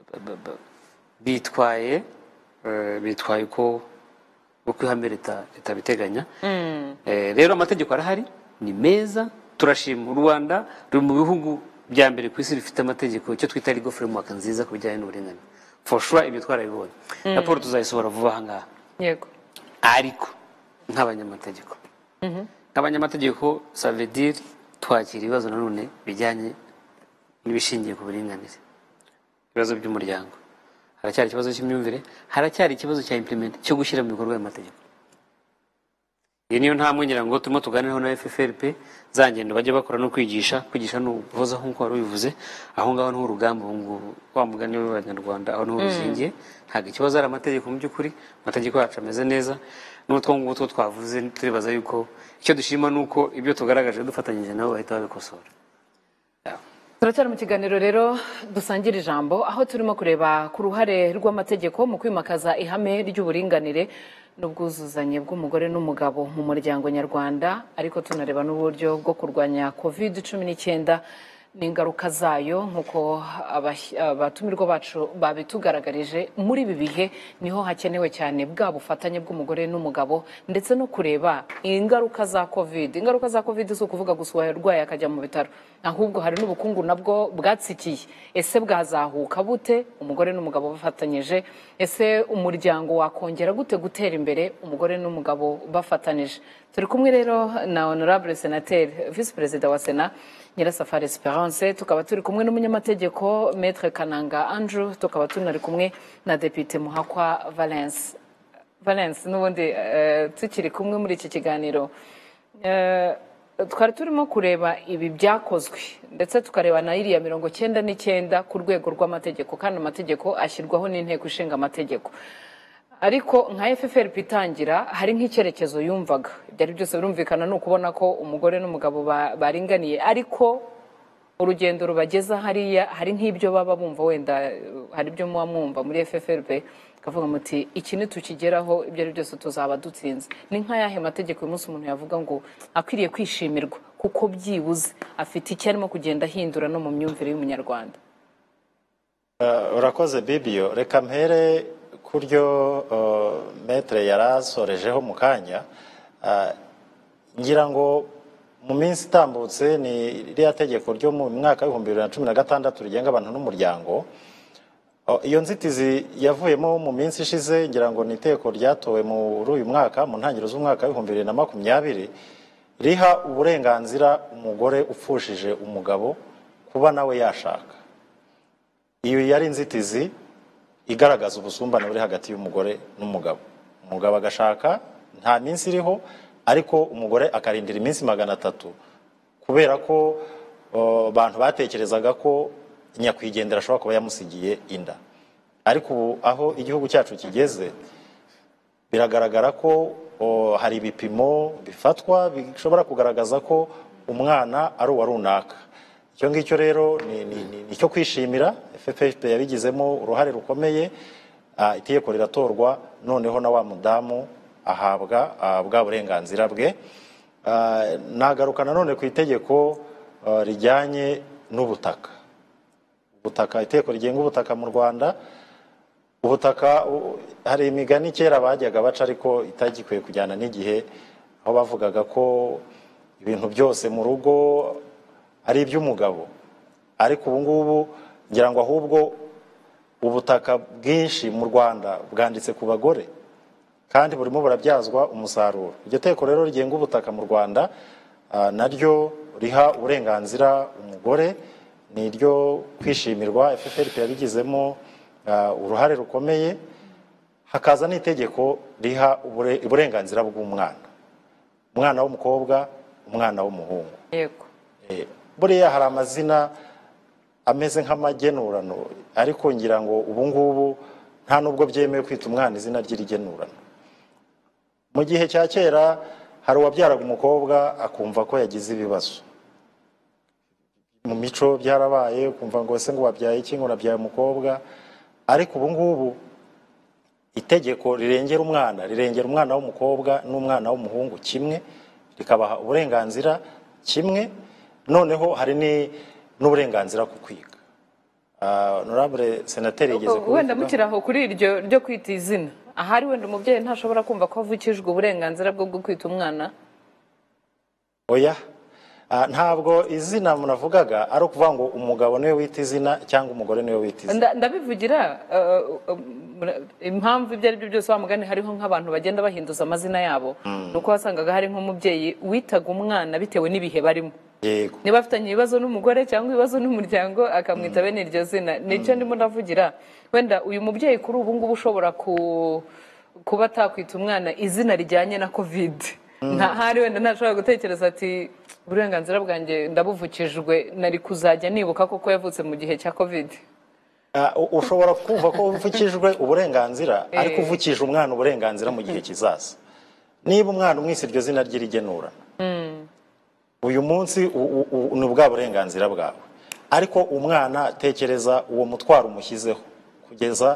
ba- ba- ba- bitwaye eh, bitwaye uko uko ihame leta leta biteganya Eh, rero amategeko arahari ni meza turashima u rwanda ruri mu bihugu bya mbere ku isi bifite amategeko icyo twita legal framework nziza ku bijyanye n'uburinganire for sure ibyo twarabibonye raporo tuzayisohora vuba aha ngaha yego ariko nk'abanyamategeko nk'abanyamategeko savedire twakira ibibazo nanone bijyanye n'ibishingiye ku buringanire ibibazo by'umuryango haracyari ikibazo cy'imyumvire haracyari ikibazo cya implement cyo gushyira mu bikorwa aya mategeko iyi niyo ntambwe ngira ngo turimo tuganireho na FFRP za ngendo bajya bakora no kwigisha kwigisha ni uguhoza nk'uko wari ubivuze aho ngaho ni urugamba ubu ngubu wa mugani w'abanyarwanda aho niho ruzingiye ntabwo ikibazo ari amategeko mu by'ukuri amategeko yacu ameze neza n'utwo ngubu two twavuze turibaza yuko icyo dushima ni uko ibyo tugaragaje dufatanyije nabo bahita babikosora turacyari mu kiganiro rero dusangira ijambo aho turimo kureba ku ruhare rw'amategeko mu kwimakaza ihame ry'uburinganire n'ubwuzuzanye bw'umugore n'umugabo mu muryango nyarwanda ariko tunareba n'uburyo bwo kurwanya covid cumi n'icyenda n'ingaruka zayo nk'uko abah- abatumirwa bacu babitugaragarije muri ibi bihe niho hakenewe cyane bwa bufatanye bw'umugore n'umugabo ndetse no kureba ingaruka za covid ingaruka za covid si ukuvuga gusa uwarwaye akajya mu bitaro ahubwo hari n'ubukungu nabwo bwatsikiye ese bwazahuka bute umugore n'umugabo bafatanyije ese umuryango wakongera gute gutera imbere umugore n'umugabo bafatanije turi kumwe rero na honorable senateri visi perezida wa sena nyirasafari esperance tukaba turi kumwe n'umunyamategeko maître kananga andrew tukaba tunari kumwe na depite muhakwa valence valence n'ubundi eh, tukiri kumwe muri iki kiganiro Eh, twari turimo kureba ibi byakozwe ndetse tukareba na iriya mirongo cyenda n'icyenda ku rwego rw'amategeko kandi amategeko ashyirwaho n'inteko ishinga amategeko ariko nka FFRP itangira hari nk'icyerekezo yumvaga byari byose birumvikana ni ukubona ko umugore n'umugabo ba- baringaniye ariko urugendo rubageza hariya hari nk'ibyo baba bumva wenda eh, hari ibyo muba mwumva muri FFRP ukavuga muti iki nitukigeraho ibyo ari byose tuzaba dutsinze ni nk'ayahe mategeko uyu munsi umuntu yavuga ngo akwiriye kwishimirwa kuko byibuze afite icyo arimo kugenda ahindura no mu myumvire y'umunyarwanda Eh, urakoze bibiyo reka mpere ku ryo eh, metere yari asorejeho mu kanya Eh, ngira ngo mu minsi itambutse ni ririya tegeko ryo mu mwaka w'ibihumbi bibiri na cumi na gatandatu rigenga abantu n'umuryango Oh, iyo nzitizi yavuyemo mu minsi ishize ngira ngo ni iteko ryatowe muri uyu mwaka mu ntangiriro z'umwaka w'ibihumbi bibiri na makumyabiri riha uburenganzira umugore upfushije umugabo kuba nawe yashaka iyo yari inzitizi igaragaza ubusumbane buri hagati y'umugore n'umugabo umugabo agashaka nta minsi iriho ariko umugore akarindira iminsi magana atatu kubera ko abantu batekerezaga ko nyakwigendera ashobora kuba yamusigiye inda ariko ubu aho igihugu cyacu kigeze biragaragara ko o, hari ibipimo bifatwa bishobora kugaragaza ko umwana ari uwa runaka icyo ngicyo rero ni- ni ni- ni icyo kwishimira ffp yabigizemo uruhare rukomeye ah, itegeko riratorwa noneho na wa mudamu ahabwa ah, bwa burenganzira bwe Ah, nagaruka nanone ku itegeko ah, rijyanye n'ubutaka ubutaka itegeko rigenga ubutaka mu rwanda ubutaka u- hari imigani kera bajyaga baca ariko itagikwiye kujyana n'igihe aho bavugaga ko ibintu byose mu rugo ari iby'umugabo ariko ubu ngubu ngira ngo ahubwo ubutaka bwinshi mu rwanda bwanditse ku bagore kandi burimo burabyazwa umusaruro iryo teko rero rigenga ubutaka mu rwanda ah, naryo riha uburenganzira umugore ni iryo kwishimirwa ffrp yabigizemo ah, uruhare rukomeye hakaza n'itegeko riha ubure- uburenganzira bw'umwana umwana w'umukobwa umwana w'umuhungu yego Eh, buriya hari amazina ameze nk'amagenurano ariko ngira ngo ubu ngubu nta nubwo byemewe kwita umwana izina ry'irigenurano mu gihe cya kera hari uwabyaraga umukobwa akumva ko yagize ibibazo mu mico byarabaye ukumva ngo ese ngo wabyaye iki ngo urabyaye umukobwa ariko ubu ngubu itegeko rirengera umwana rirengera umwana w'umukobwa n'umwana w'umuhungu kimwe rikabaha uburenganzira kimwe noneho hari ni- n'uburenganzira ku kwiga Ah, honorable senateri yigeze wenda kubivugaho. mukiri aho kuri iryo ryo kwita izina ahari wenda umubyeyi ntashobora kumva ko avukijwe uburenganzira bwo bwo kwita umwana oya Ah, ntabwo izina munavugaga ari ukuvuga ngo umugabo niwe wita izina cyangwa umugore niwe wita izina Nda- ndabivugira eh, eh, mura- impamvu ibyo ari byo byose wa mugani hariho nk'abantu bagenda bahinduza amazina yabo ni uko wasangaga hari nk'umubyeyi witaga umwana bitewe n'ibihe barimo yego niba afitanye ibibazo n'umugore cyangwa ibibazo n'umuryango akamwita bene iryo zina nicyo ndimo ndavugira wenda uyu mubyeyi kuri ubu ngubu ushobora ku- kuba atakwita umwana izina rijyanye na kovide ntahari wenda ntashobora gutekereza ati uburenganzira bwanjye ndabuvukijwe nari kuzajya nibuka koko yavutse mu gihe cya kovide Ah, u- ushobora kumva ko uvukijwe uburenganzira ariko uvukije umwana uburenganzira mu gihe kizaza niba umwana umwise iryo zina ry'irigenura uyu munsi u- u- u- ni bwa burenganzira bwawe ariko umwana tekereza uwo mutwaro umushyizeho kugeza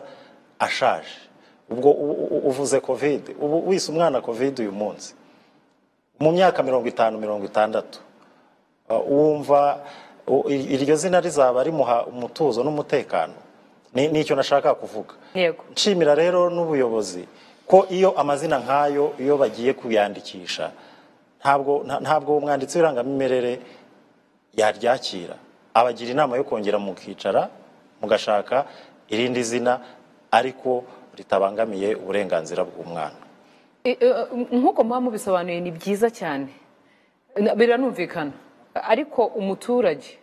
ashaje ubwo u- u- uvuze kovide ubu wise umwana kovide uyu munsi mu myaka mirongo itanu mirongo itandatu Uh, wumva u- ir- iryo zina rizaba rimuha umutuzo n'umutekano Ni- nicyo nashaka kuvuga Yego. nshimira rero n'ubuyobozi ko iyo amazina nk'ayo iyo bagiye kuyandikisha ntabwo nta- ntabwo umwanditsi w'irangamimerere yaryakira abagira inama yo kongera mukicara mugashaka irindi zina ariko ritabangamiye uburenganzira bw'umwana E, e, nk'uko muba mubisobanuye ni byiza cyane Na- biranumvikana ariko umuturage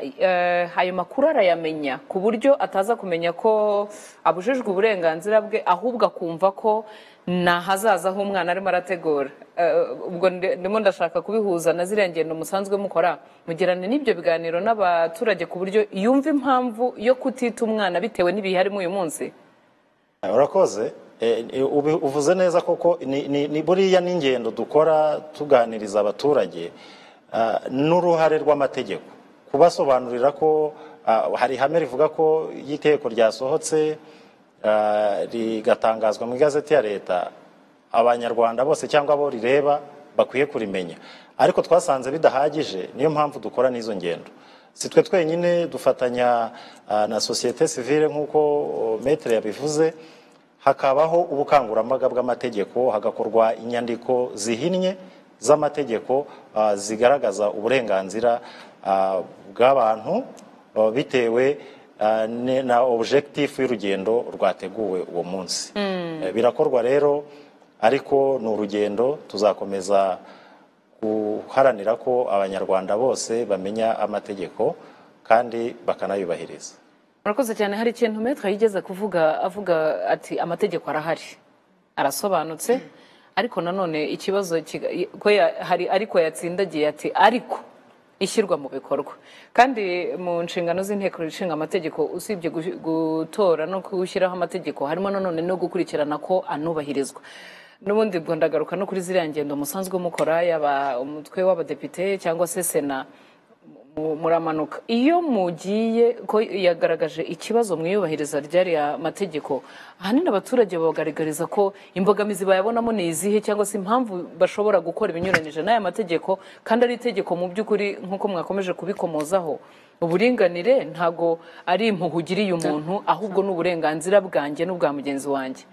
eh, ayo makuru arayamenya ku buryo ataza kumenya ko abujijwe uburenganzira bwe ahubwo akumva ko ni ahazaza h'umwana arimo arategura Eh, ubwo ndi- ndimo ndashaka kubihuza na ziriya ngendo musanzwe mukora mugirane n'ibyo biganiro n'abaturage ku buryo yumva impamvu yo kutita umwana bitewe n'ibihe arimo uyu munsi urakoze Eh, eh, ubi- uvuze neza koko ni- ni ni buriya n'ingendo dukora tuganiriza abaturage ah, n'uruhare rw'amategeko kubasobanurira ko ah, hari ihame rivuga ko iyo itegeko ryasohotse ah, rigatangazwa mu igazeti ya leta abanyarwanda bose cyangwa abo rireba bakwiye kurimenya ariko twasanze bidahagije niyo mpamvu dukora n'izo ngendo si twe twenyine dufatanya ah, na sosiyete sivile nk'uko oh, metere yabivuze hakabaho ubukangurambaga bw'amategeko hagakorwa inyandiko zihinnye z'amategeko ah, zigaragaza uburenganzira ah, bw'abantu ah, bitewe ah, ne- na objectif y'urugendo rwateguwe uwo munsi Eh, birakorwa rero ariko ni urugendo tuzakomeza guharanira ko abanyarwanda bose bamenya amategeko kandi bakanayubahiriza murakoze cyane hari ikintu metero yigeze kuvuga avuga ati amategeko arahari arasobanutse ariko nanone ikibazo kiga- ko ya- hari ariko yatsindagiye ati ariko ishyirwa mu bikorwa kandi mu nshingano z'inteko ishinga amategeko usibye gu- gutora no gushyiraho amategeko harimo nanone no gukurikirana ko anubahirizwa n'ubundi ubwo ndagaruka no kuri ziriya ngendo musanzwe mukora yaba umutwe w'abadepite cyangwa se sena mu- muramanuka iyo mugiye ko yagaragaje ikibazo mu iyubahiriza ry'ariya mategeko ahanini abaturage bagaragariza ko imbogamizi bayabonamo ni izihe cyangwa se impamvu bashobora gukora ibinyuranyije n'aya mategeko kandi ari itegeko mu by'ukuri nk'uko mwakomeje kubikomozaho uburinganire ntago ari impuhwe ugiriye umuntu ahubwo ni uburenganzira bwanjye n'ubwa mugenzi wanjye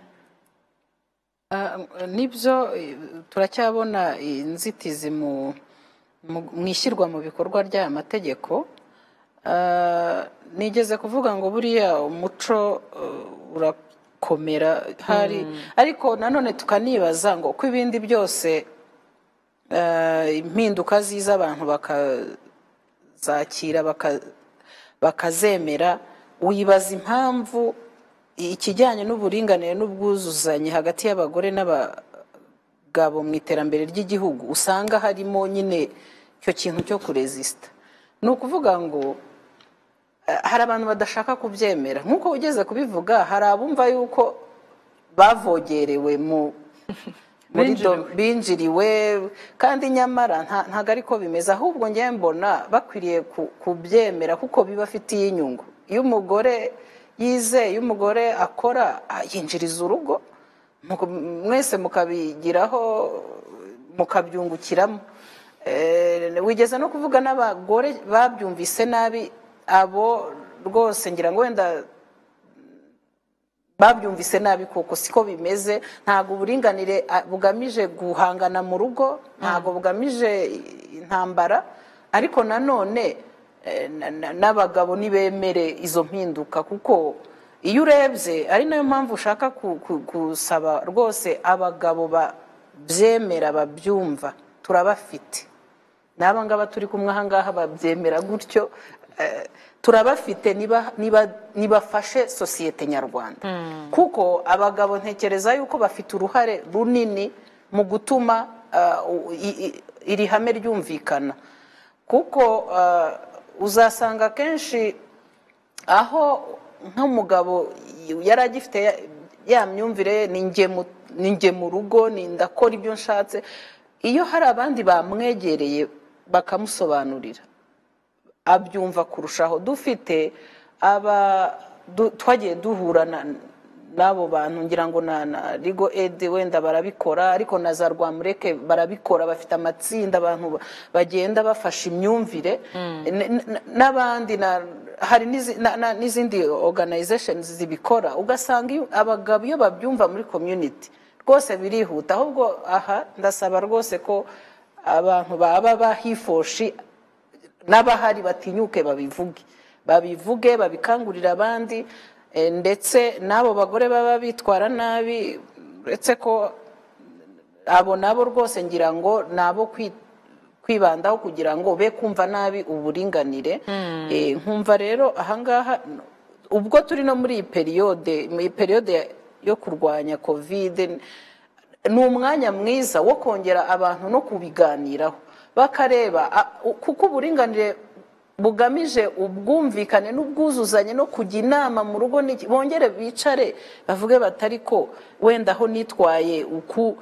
Ah, nibyo eh, turacyabona inzitizi mu mu- mu ishyirwa mu bikorwa ry'aya mategeko Ah, nigeze kuvuga ngo buriya umuco eh, urakomera hari ariko nanone tukanibaza ngo uko ibindi byose eh, impinduka ziza abantu bakazakira baka- bakazemera wibaza impamvu ikijyanye n'uburinganire n'ubwuzuzanye hagati y'abagore n'abagabo mu iterambere ry'igihugu usanga harimo nyine icyo kintu cyo kurezisita ni ukuvuga ngo eh, hari abantu badashaka kubyemera nk'uko ugeze kubivuga hari abumva yuko bavogerewe mu muri Binjiriwe. do- binjiriwe kandi nyamara nta- ntago ari ko bimeze ahubwo njye mbona bakwiriye ku- kubyemera kuko bibafitiye inyungu iyo umugore yizeye iyo umugore akora ah, yinjiriza urugo Muku- mwese mukabigiraho mukabyungukiramo Eh, wigeze no kuvuga n'abagore babyumvise nabi abo rwose ngira ngo wenda babyumvise nabi kuko siko bimeze ntabwo uburinganire ah, bugamije guhangana mu rugo ntabwo bugamije intambara ariko nanone eh, na- na- n'abagabo ntibemere izo mpinduka kuko iyo urebye ari nayo mpamvu ushaka ku- ku- gusaba rwose abagabo babyemera babyumva turabafite n'aba ngaba turi kumwe aha ngaha babyemera gutyo eh, turabafite niba- niba- nibafashe sosiyete nyarwanda kuko abagabo ntekereza yuko bafite uruhare runini mu gutuma eh, u- i- i- iri hame ryumvikana kuko eh, uzasanga kenshi aho nk'umugabo yari agifite ya- ya myumvire ni njye mu- ni njye mu rugo ni ndakora ibyo nshatse iyo hari abandi bamwegereye bakamusobanurira abyumva kurushaho dufite aba du- twagiye duhura na- n'abo bantu ngira ngo na na rigo edi wenda barabikora ariko na za rwamureke barabikora bafite amatsinda abantu ba- bagenda bafasha imyumvire N- n- n'abandi na hari n'izi- na- na- n'izindi organizations zibikora ugasanga iyo- abagabo iyo babyumva muri community rwose birihuta ahubwo aha ndasaba rwose ko abantu baba bahifoshi n'abahari batinyuke babivuge babivuge babikangurira abandi eh, ndetse n'abo bagore baba bitwara nabi uretse ko abo nabo rwose ngira ngo ni abo kwi- kwibandaho kugira ngo be kumva nabi uburinganire Eh, nkumva rero ahangaha ubwo turi no muri iyi periyode mu iyi periyode ya- yo kurwanya kovide ni umwanya mwiza wo kongera abantu no kubiganiraho bakareba a- u- kuko uburinganire bugamije ubwumvikane n'ubwuzuzanye no kujya inama mu rugo n'iki- bongere bicare bavuge batari ko wenda aho nitwaye uku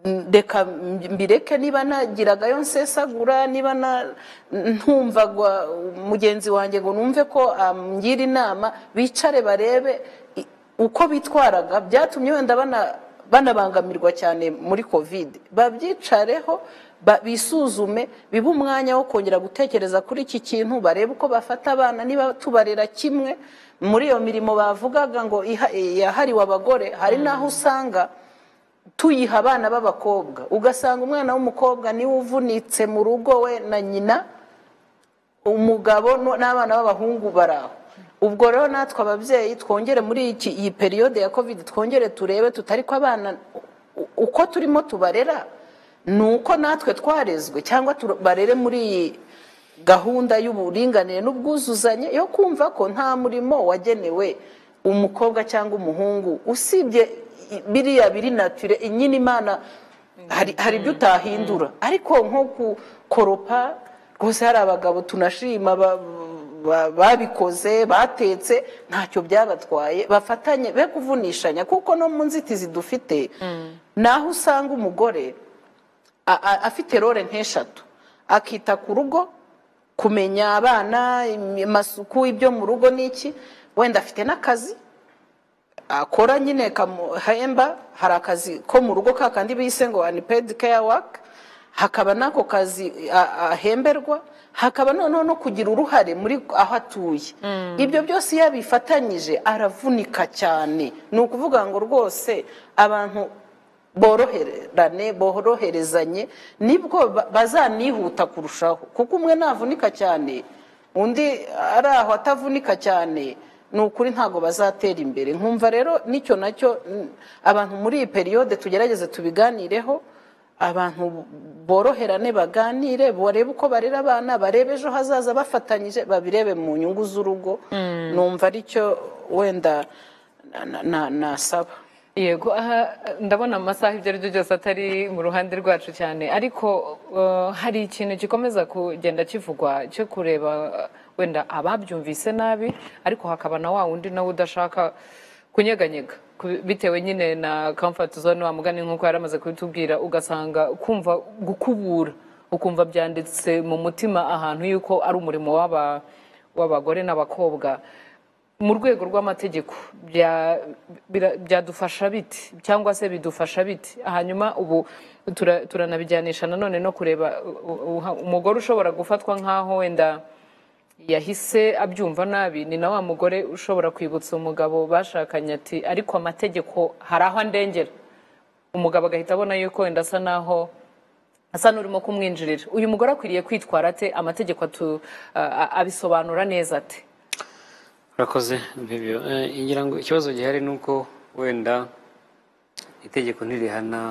reka mbireke niba nagiragayo nsesagura niba na- ntumva gwa- mugenzi wanjye ngo numve ko amgira inama bicare barebe i- uko bitwaraga byatumye wenda bana- banabangamirwa cyane muri kovide babyicareho ba- bisuzume bibe umwanya wo kongera gutekereza kuri iki kintu barebe uko bafata abana niba tubarera kimwe muri iyo mirimo bavugaga ngo iha- yahariwe abagore hari n'aho usanga tuyiha abana b'abakobwa ugasanga umwana w'umukobwa niwe uvunitse mu rugo we na nyina umugabo no- n'abana b'abahungu baraho ubwo rero natwe ababyeyi twongere muri iki iyi periyode ya covid twongere turebe tutari ko abana u- uko turimo tubarera ni uko natwe twarezwe cyangwa tu- barere muri iyi gahunda y'uburinganire n'ubwuzuzanye yo kumva ko nta murimo wagenewe umukobwa cyangwa umuhungu usibye i- biriya biri natire nyine imana hari hari ibyo utahindura ariko nko gukoropa rwose hari abagabo tunashima ba- ba- babikoze batetse ntacyo byabatwaye bafatanye be kuvunishanya kuko no mu nzitizi dufite naho usanga umugore a- a- afite role nk'eshatu akita ku rugo kumenya abana im- amasuku ibyo mu rugo n'iki wenda afite n'akazi akora nyine kamuhemba hari akazi ko mu rugo ka kandi bise ngo unpaid care work hakaba n'ako kazi a- ahemberwa hakaba noneho no kugira uruhare muri aho atuye ibyo byose iyo abifatanyije aravunika cyane ni ukuvuga ngo rwose abantu boroherane boroherezanye nibwo ba- bazanihuta kurushaho kuko umwe navunika cyane undi ari aho atavunika cyane ni ukuri ntabwo bazatera imbere nkumva rero nicyo nacyo mm, abantu muri iyi periyode tugerageze tubiganireho abantu boroherane baganire barebe uko barera abana barebe ejo hazaza bafatanyije babirebe mu nyungu z'urugo numva aricyo wenda na- na- na- nasaba yego aha ndabona amasaha ibyo ari byo byose atari mu ruhande rwacu cyane ariko eh, hari ikintu gikomeza kugenda kivugwa cyo kureba eh, wenda ababyumvise nabi ariko hakaba na wa wundi nawe udashaka kunyeganyega ku- bitewe nyine na comfort zone wa mugani nk'uko yari amaze kubitubwira ugasanga kumva gukubura ukumva byanditse mu mutima ahantu yuko ari umurimo w'aba- w'abagore n'abakobwa mu rwego rw'amategeko bya- bira- byadufasha biti cyangwa se bidufasha biti hanyuma ubu tura- turanabijyanisha nanone no kureba u- u- umugore ushobora gufatwa nk'aho wenda yahise abyumva nabi ni na wa mugore ushobora kwibutsa umugabo bashakanye ati ariko amategeko hari aho andengera umugabo agahita abona yuko wenda asa naho asa n'urimo kumwinjirira uyu mugore akwiriye kwitwara ate amategeko atu- a- a- abisobanura neza ate urakoze bibyo ngira ngo ikibazo gihari ni uko wenda itegeko ntirihana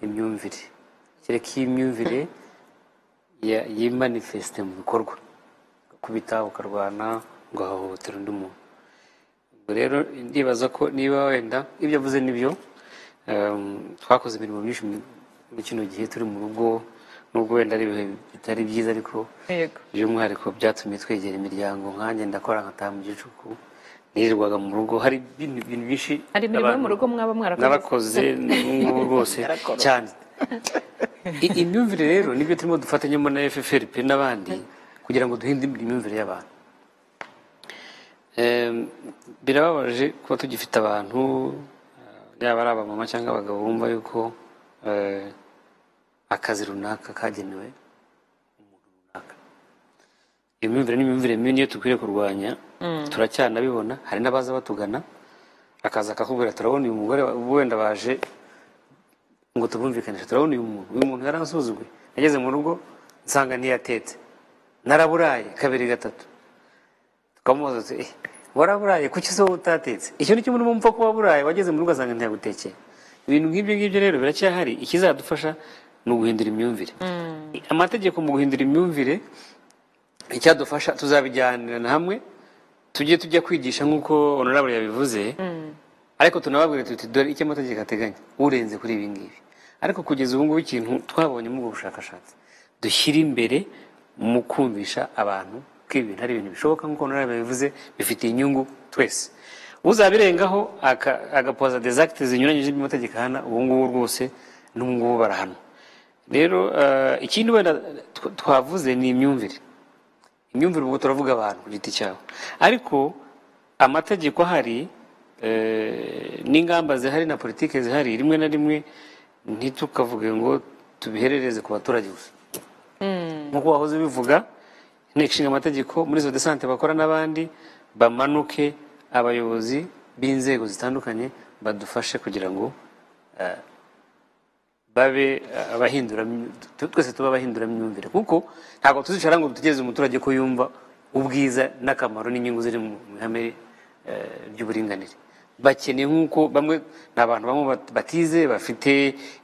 imyumvire kereka iyo imyumvire ya- yimanifesite mu bikorwa gukubita ukarwana ugahohotera undi muntu ubwo rero ndibaza ko niba wenda ibyo avuze nibyo em, twakoze imirimo myinshi muri kino gihe turi mu rugo nubwo wenda ari ibihe bitari byiza ariko yego by'umwihariko byatumye twegera imiryango nkanjye ndakora nkataha mu gicuku nirirwaga mu rugo hari ibintu ibintu byinshi Hari imirimo yo mu abantu- rugo mwaba mwarakoze. narakoze n'ubu rwose cyane I- imyumvire rero nibyo turimo dufatanyemo na FFRP n'abandi kugira ngo duhinde imyumvire y'abantu Em, birababaje kuba tugifite abantu eh, yaba ari abamama cyangwa abagabo bumva yuko eh, akazi runaka kagenewe umuntu runaka iyo myumvire n'imyumvire mibi niyo dukwiriye kurwanya turacyanabibona hari n'abaza batugana akaza akakubwira turabona uyu mugore wa- wenda baje ngo tubumvikanishe turabona uyu muntu uyu muntu yaransuzuguye nageze mu rugo nsanga ntiyatetse naraburaye kabiri gatatu tukamubaza tuti eh waraburaye kuki se wowe utatetse icyo ni cyo muri mupfa kuba waburaye wageze mu rugo asanga ntiyagutekeye ibintu nk'ibyo ngibyo rero biracyahari ikizadufasha ni uguhindura imyumvire amategeko mu guhindura imyumvire icyadufasha tuzabijyanirana hamwe tujye tujya kwigisha nk'uko honorable yabivuze ariko tunababwire tuti dore icyo amategeko ateganya urenze kuri ibi ngibi ariko kugeza ubu ngubu ikintu twabonye muri ubwo bushakashatsi dushyire imbere mu kumvisha abantu ko ibi bintu ari ibintu bishoboka nk'uko honorable yabivuze bifitiye inyungu twese uzabirengaho aka- agapoza des actes zinyuranyije n'amategeko ahana ubu ngubu rwose n'ubu ngubu barahanwa rero eh, ikindi wenda tw- twavuze ni imyumvire imyumvire ubwo turavuga abantu ku giti cyabo ariko amategeko ahari eh, n'ingamba zihari na politiki zihari rimwe na rimwe ntitukavuge ngo tubiherereze ku baturage gusa nk'uko wahoze ubivuga inteko ishinga amategeko muri izo desante bakora n'abandi bamanuke abayobozi b'inzego zitandukanye badufashe kugira ngo eh, babe eh, abahindura tu- twese tuba abahindura myumvire kuko ntabwo tuzicara ngo dutegereze umuturage ko yumva ubwiza n'akamaro n'inyungu ziri mu mu ihame eh, ry'uburinganire bakeneye nk'uko bamwe ni abantu bamwe bat- batize bafite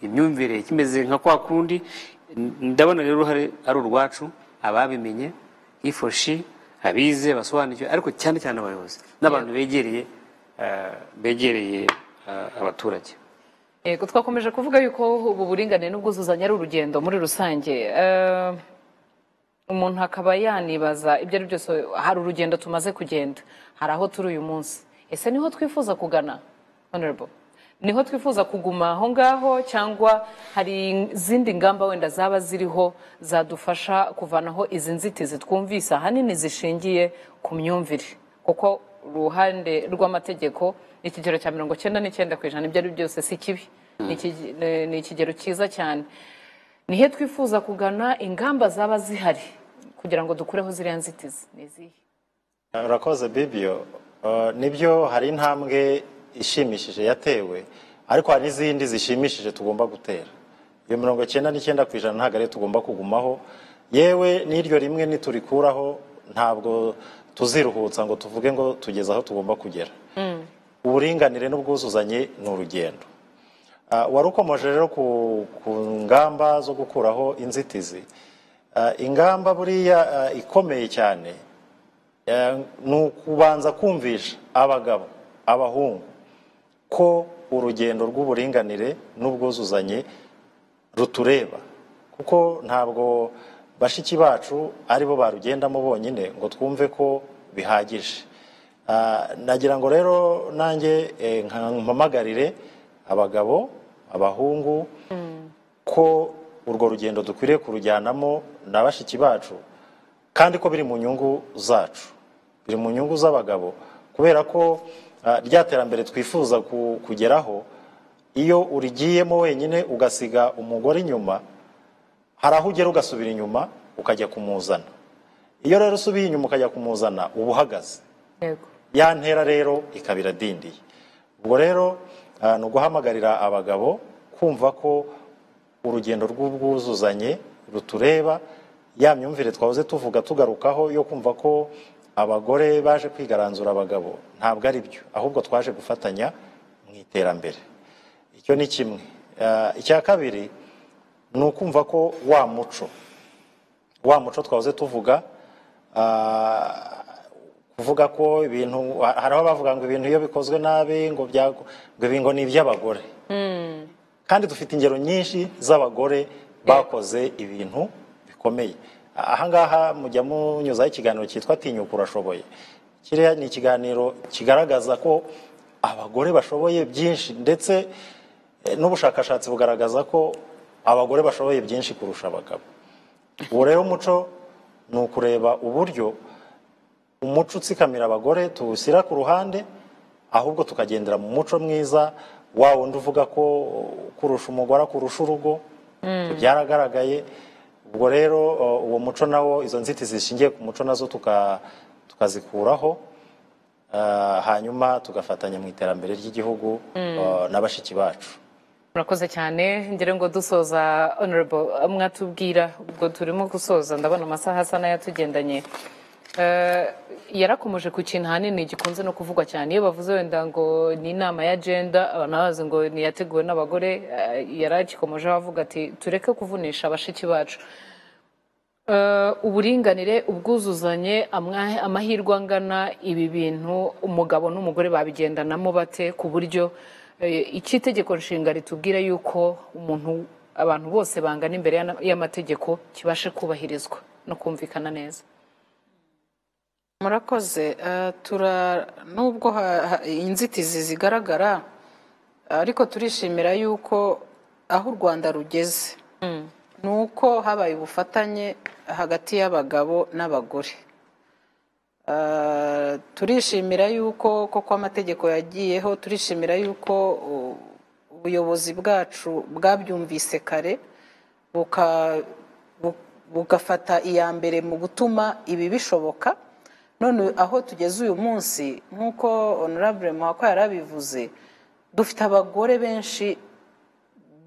imyumvire kimeze nka kwa kundi N- ndabona rero uruhare ari urwacu ababimenye ifoshi abize basobanukiwe ariko cyane cyane abayobozi n'abantu begereye eh, begereye eh, abaturage Yego twakomeje kuvuga yuko ubu buringanire n'ubwuzuzanye ari urugendo muri rusange Eh, umuntu akaba yanibaza ibyo ari byose hari urugendo tumaze kugenda hari aho turi uyu munsi ese niho twifuza kugana honorable niho twifuza kuguma aho ngaho cyangwa hari izindi ngamba wenda zaba ziriho zadufasha kuvanaho izi nzitizi twumvise ahanini zishingiye ku myumvire kuko uruhande rw'amategeko ikigero cya mirongo cyenda n'icyenda ku ijana ibyo ari byose si kibi Ni iki- ni- ni ikigero cyiza cyane nihe twifuza kugana ingamba zaba zihari kugira ngo dukureho ziriya nzitizi ni izihe urakoze bibiyo Eh, nibyo hari intambwe ishimishije yatewe ariko hari n'izindi zishimishije tugomba gutera iyo mirongo icyenda n'icyenda ku ijana ntabwo ariyo tugomba kugumaho yewe n'iryo rimwe niturikuraho ntabwo tuziruhutsa ngo tuvuge ngo tugeze aho tugomba kugera uburinganire n'ubwuzuzanye ni urugendo Ah, warukomoje rero ku ku ngamba zo gukuraho inzitizi Ah, ingamba buriya ah, ikomeye cyane Eh, ni ukubanza kumvisha abagabo abahungu ko urugendo rw'uburinganire n'ubwuzuzanye rutureba kuko ntabwo bashiki bacu ari bo barugendamo bonyine ngo twumve ko bihagije Ah, nagira ngo rero nanjye eh, nka- mpamagarire abagabo abahungu ko urwo rugendo dukwiriye kurujyanamo na bashiki bacu kandi ko biri mu nyungu zacu biri mu nyungu z'abagabo kubera ko ah, rya terambere twifuza ku- kugeraho iyo urigiyemo wenyine ugasiga umugore inyuma hari aho ugera ugasubira inyuma ukajya kumuzana iyo rero usubiye inyuma ukajya kumuzana uba uhagaze yego ya ntera rero ikaba iradindiye ubwo rero ah, ni uguhamagarira abagabo kumva ko urugendo rw'ubwuzuzanye rutureba ya myumvire twahoze tuvuga tugarukaho yo kumva ko abagore baje kwigaranzura abagabo ntabwo ari byo ahubwo twaje gufatanya mu iterambere icyo ni kimwe Ah, icya kabiri ni ukumva ko wa muco wa muco twahoze tuvuga ah, kuvuga ko ibintu hari aho bavuga ngo ibintu iyo bikozwe nabi ngo bya ngo ibi ngo ni iby'abagore kandi dufite ingero nyinshi z'abagore bakoze ibintu bikomeye ahangaha mujya munyuzaho ikiganiro cyitwa tinyuka urashoboye kiriya ni ikiganiro kigaragaza ko abagore bashoboye byinshi ndetse eh, n'ubushakashatsi bugaragaza ko abagore bashoboye byinshi kurusha abagabo ubu rero umuco ni ukureba uburyo umuco utsikamira abagore tuwushyira ku ruhande ahubwo tukagendera mu muco mwiza wa wundi uvuga ko kurusha umugore akurusha urugo byaragaragaye ubwo rero uh, uwo muco nawo izo nzitizi zishingiye ku muco nazo tuka- tukazikuraho uh, hanyuma tugafatanya mu iterambere ry'igihugu uh, na bashiki bacu murakoze cyane ngere ngo dusoza honorable mwatubwira ubwo turimo gusoza ndabona amasaha asa n'ayatugendanye Eh, yarakomeje ku kintu ahanini gikunze no kuvugwa cyane iyo bavuze wenda ngo ni inama ya agenda abantu bazi ngo niyateguwe n'abagore eh, yaragikomejeho avuga ati tureke kuvunisha bashiki bacu Eh, uburinganire ubwuzuzanye amwa- amahirwe angana ibi bintu umugabo n'umugore babigendanamo bate ku buryo eh, iki itegeko nshinga ritubwira yuko umuntu abantu bose bangana imbere y'ana- y'amategeko kibashe kubahirizwa no kumvikana neza murakoze eh, tura nubwo ha- ha- inzitizi zigaragara ariko turishimira yuko aho u rwanda rugeze ni uko habaye ubufatanye hagati y'abagabo n'abagore Eh, turishimira yuko koko amategeko yagiyeho turishimira yuko u- ubuyobozi bwacu bwabyumvise kare buka- bu- bugafata iya mbere mu gutuma ibi bishoboka none aho tugeze uyu munsi nk'uko honorable muhako yarabivuze dufite abagore benshi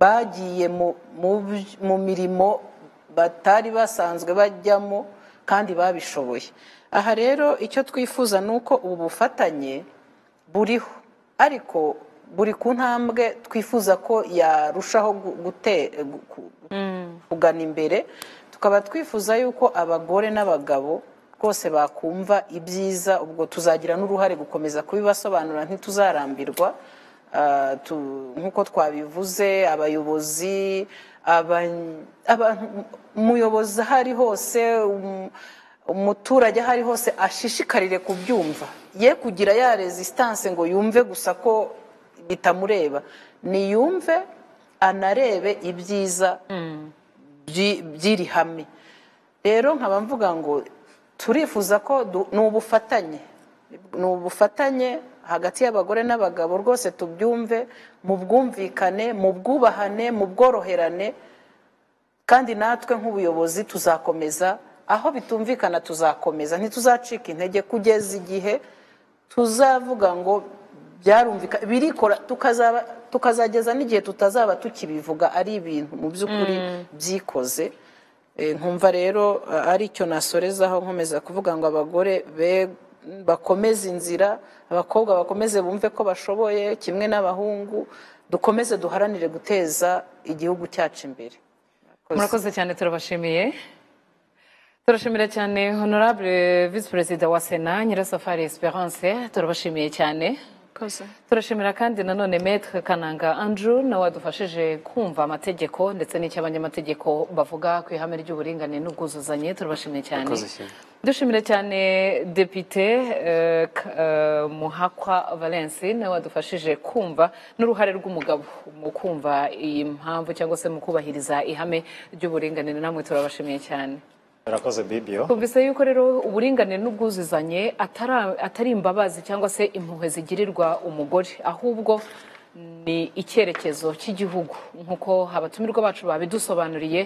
bagiye mu- mu by- mu mirimo batari basanzwe bajyamo kandi babishoboye aha rero icyo twifuza ni uko ubu bufatanye buriho ariko buri ku ntambwe twifuza ko yarushaho gu- gute- gu- ku- kugana imbere tukaba twifuza yuko abagore n'abagabo rwose bakumva ibyiza ubwo tuzagira n'uruhare gukomeza kubibasobanurira ntituzarambirwa Ah, tu- nk'uko twabivuze abayobozi aban- abantu umuyobozi aho ari hose um- umuturage aho ari hose ashishikarire kubyumva ye kugira ya resistance ngo yumve gusa ko bitamureba niyumve anarebe ibyiza byi- by'iri hame rero nkaba mvuga ngo turifuza ko du- ni ubufatanye ni ubufatanye hagati y'abagore n'abagabo rwose tubyumve mu bwumvikane mu bwubahane mu bworoherane kandi natwe nk'ubuyobozi tuzakomeza aho bitumvikana tuzakomeza ntituzacika intege kugeza igihe tuzavuga ngo byarumvikana birikora tukazaba tukazageza n'igihe tutazaba tukibivuga ari ibintu mu by'ukuri byikoze Eh, nkumva rero eh, ari cyo nasorezaho nkomeza kuvuga ngo abagore be- bakomeze inzira abakobwa bakomeze bumve ko bashoboye kimwe n'abahungu dukomeze duharanire guteza igihugu cyacu imbere murakoze cyane turabashimiye turashimira cyane honorable visi perezida wa sena nyirasafari esperance turabashimiye cyane turashimira kandi nanone metre kananga andrew nawe wadufashije kumva amategeko ndetse n'icyo abanyamategeko bavuga ku ihame ry'uburinganire n'ubwuzuzanye turabashimiye cyane Murakoze cyane. dushimira cyane depite eh, K- eh, muhakwa valence nawe wadufashije kumva n'uruhare rw'umugabo mu kumva iyi mpamvu cyangwa se mu kubahiriza ihame ry'uburinganire namwe turabashimiye cyane murakoze bibiyo twumvise yuko rero uburinganire n'ubwuzuzanye atara- atari imbabazi cyangwa se impuhwe zigirirwa umugore ahubwo ni icyerekezo cy'igihugu nk'uko abatumirwa bacu babidusobanuriye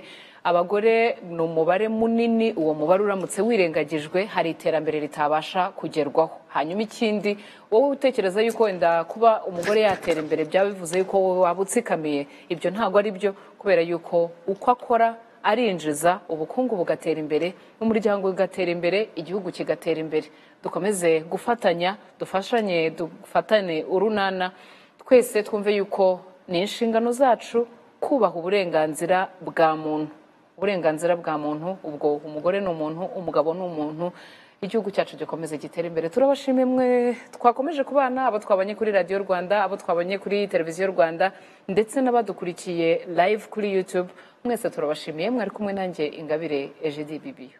abagore ni umubare munini uwo mubare uramutse wirengagijwe hari iterambere ritabasha kugerwaho hanyuma ikindi wowe utekereza yuko wenda kuba umugore yatera imbere byaba bivuze yuko wowe waba utsikamiye ibyo ntabwo ari byo kubera yuko uko akora arinjiza ubukungu bugatera imbere n'umuryango ugatera imbere igihugu kigatera imbere dukomeze gufatanya dufashanye dufatane urunana twese twumve yuko ni inshingano zacu kubaha uburenganzira bwa muntu uburenganzira bwa muntu ubwo umugore ni umuntu umugabo ni umuntu igihugu cyacu gikomeze gitere imbere turabashimiye mwe twakomeje kubana abo twabonye kuri radiyo rwanda abo twabonye kuri televiziyo rwanda ndetse n'abadukurikiye live kuri youtube mwese turabashimiye mwari kumwe nanjye ingabire eje bibiyo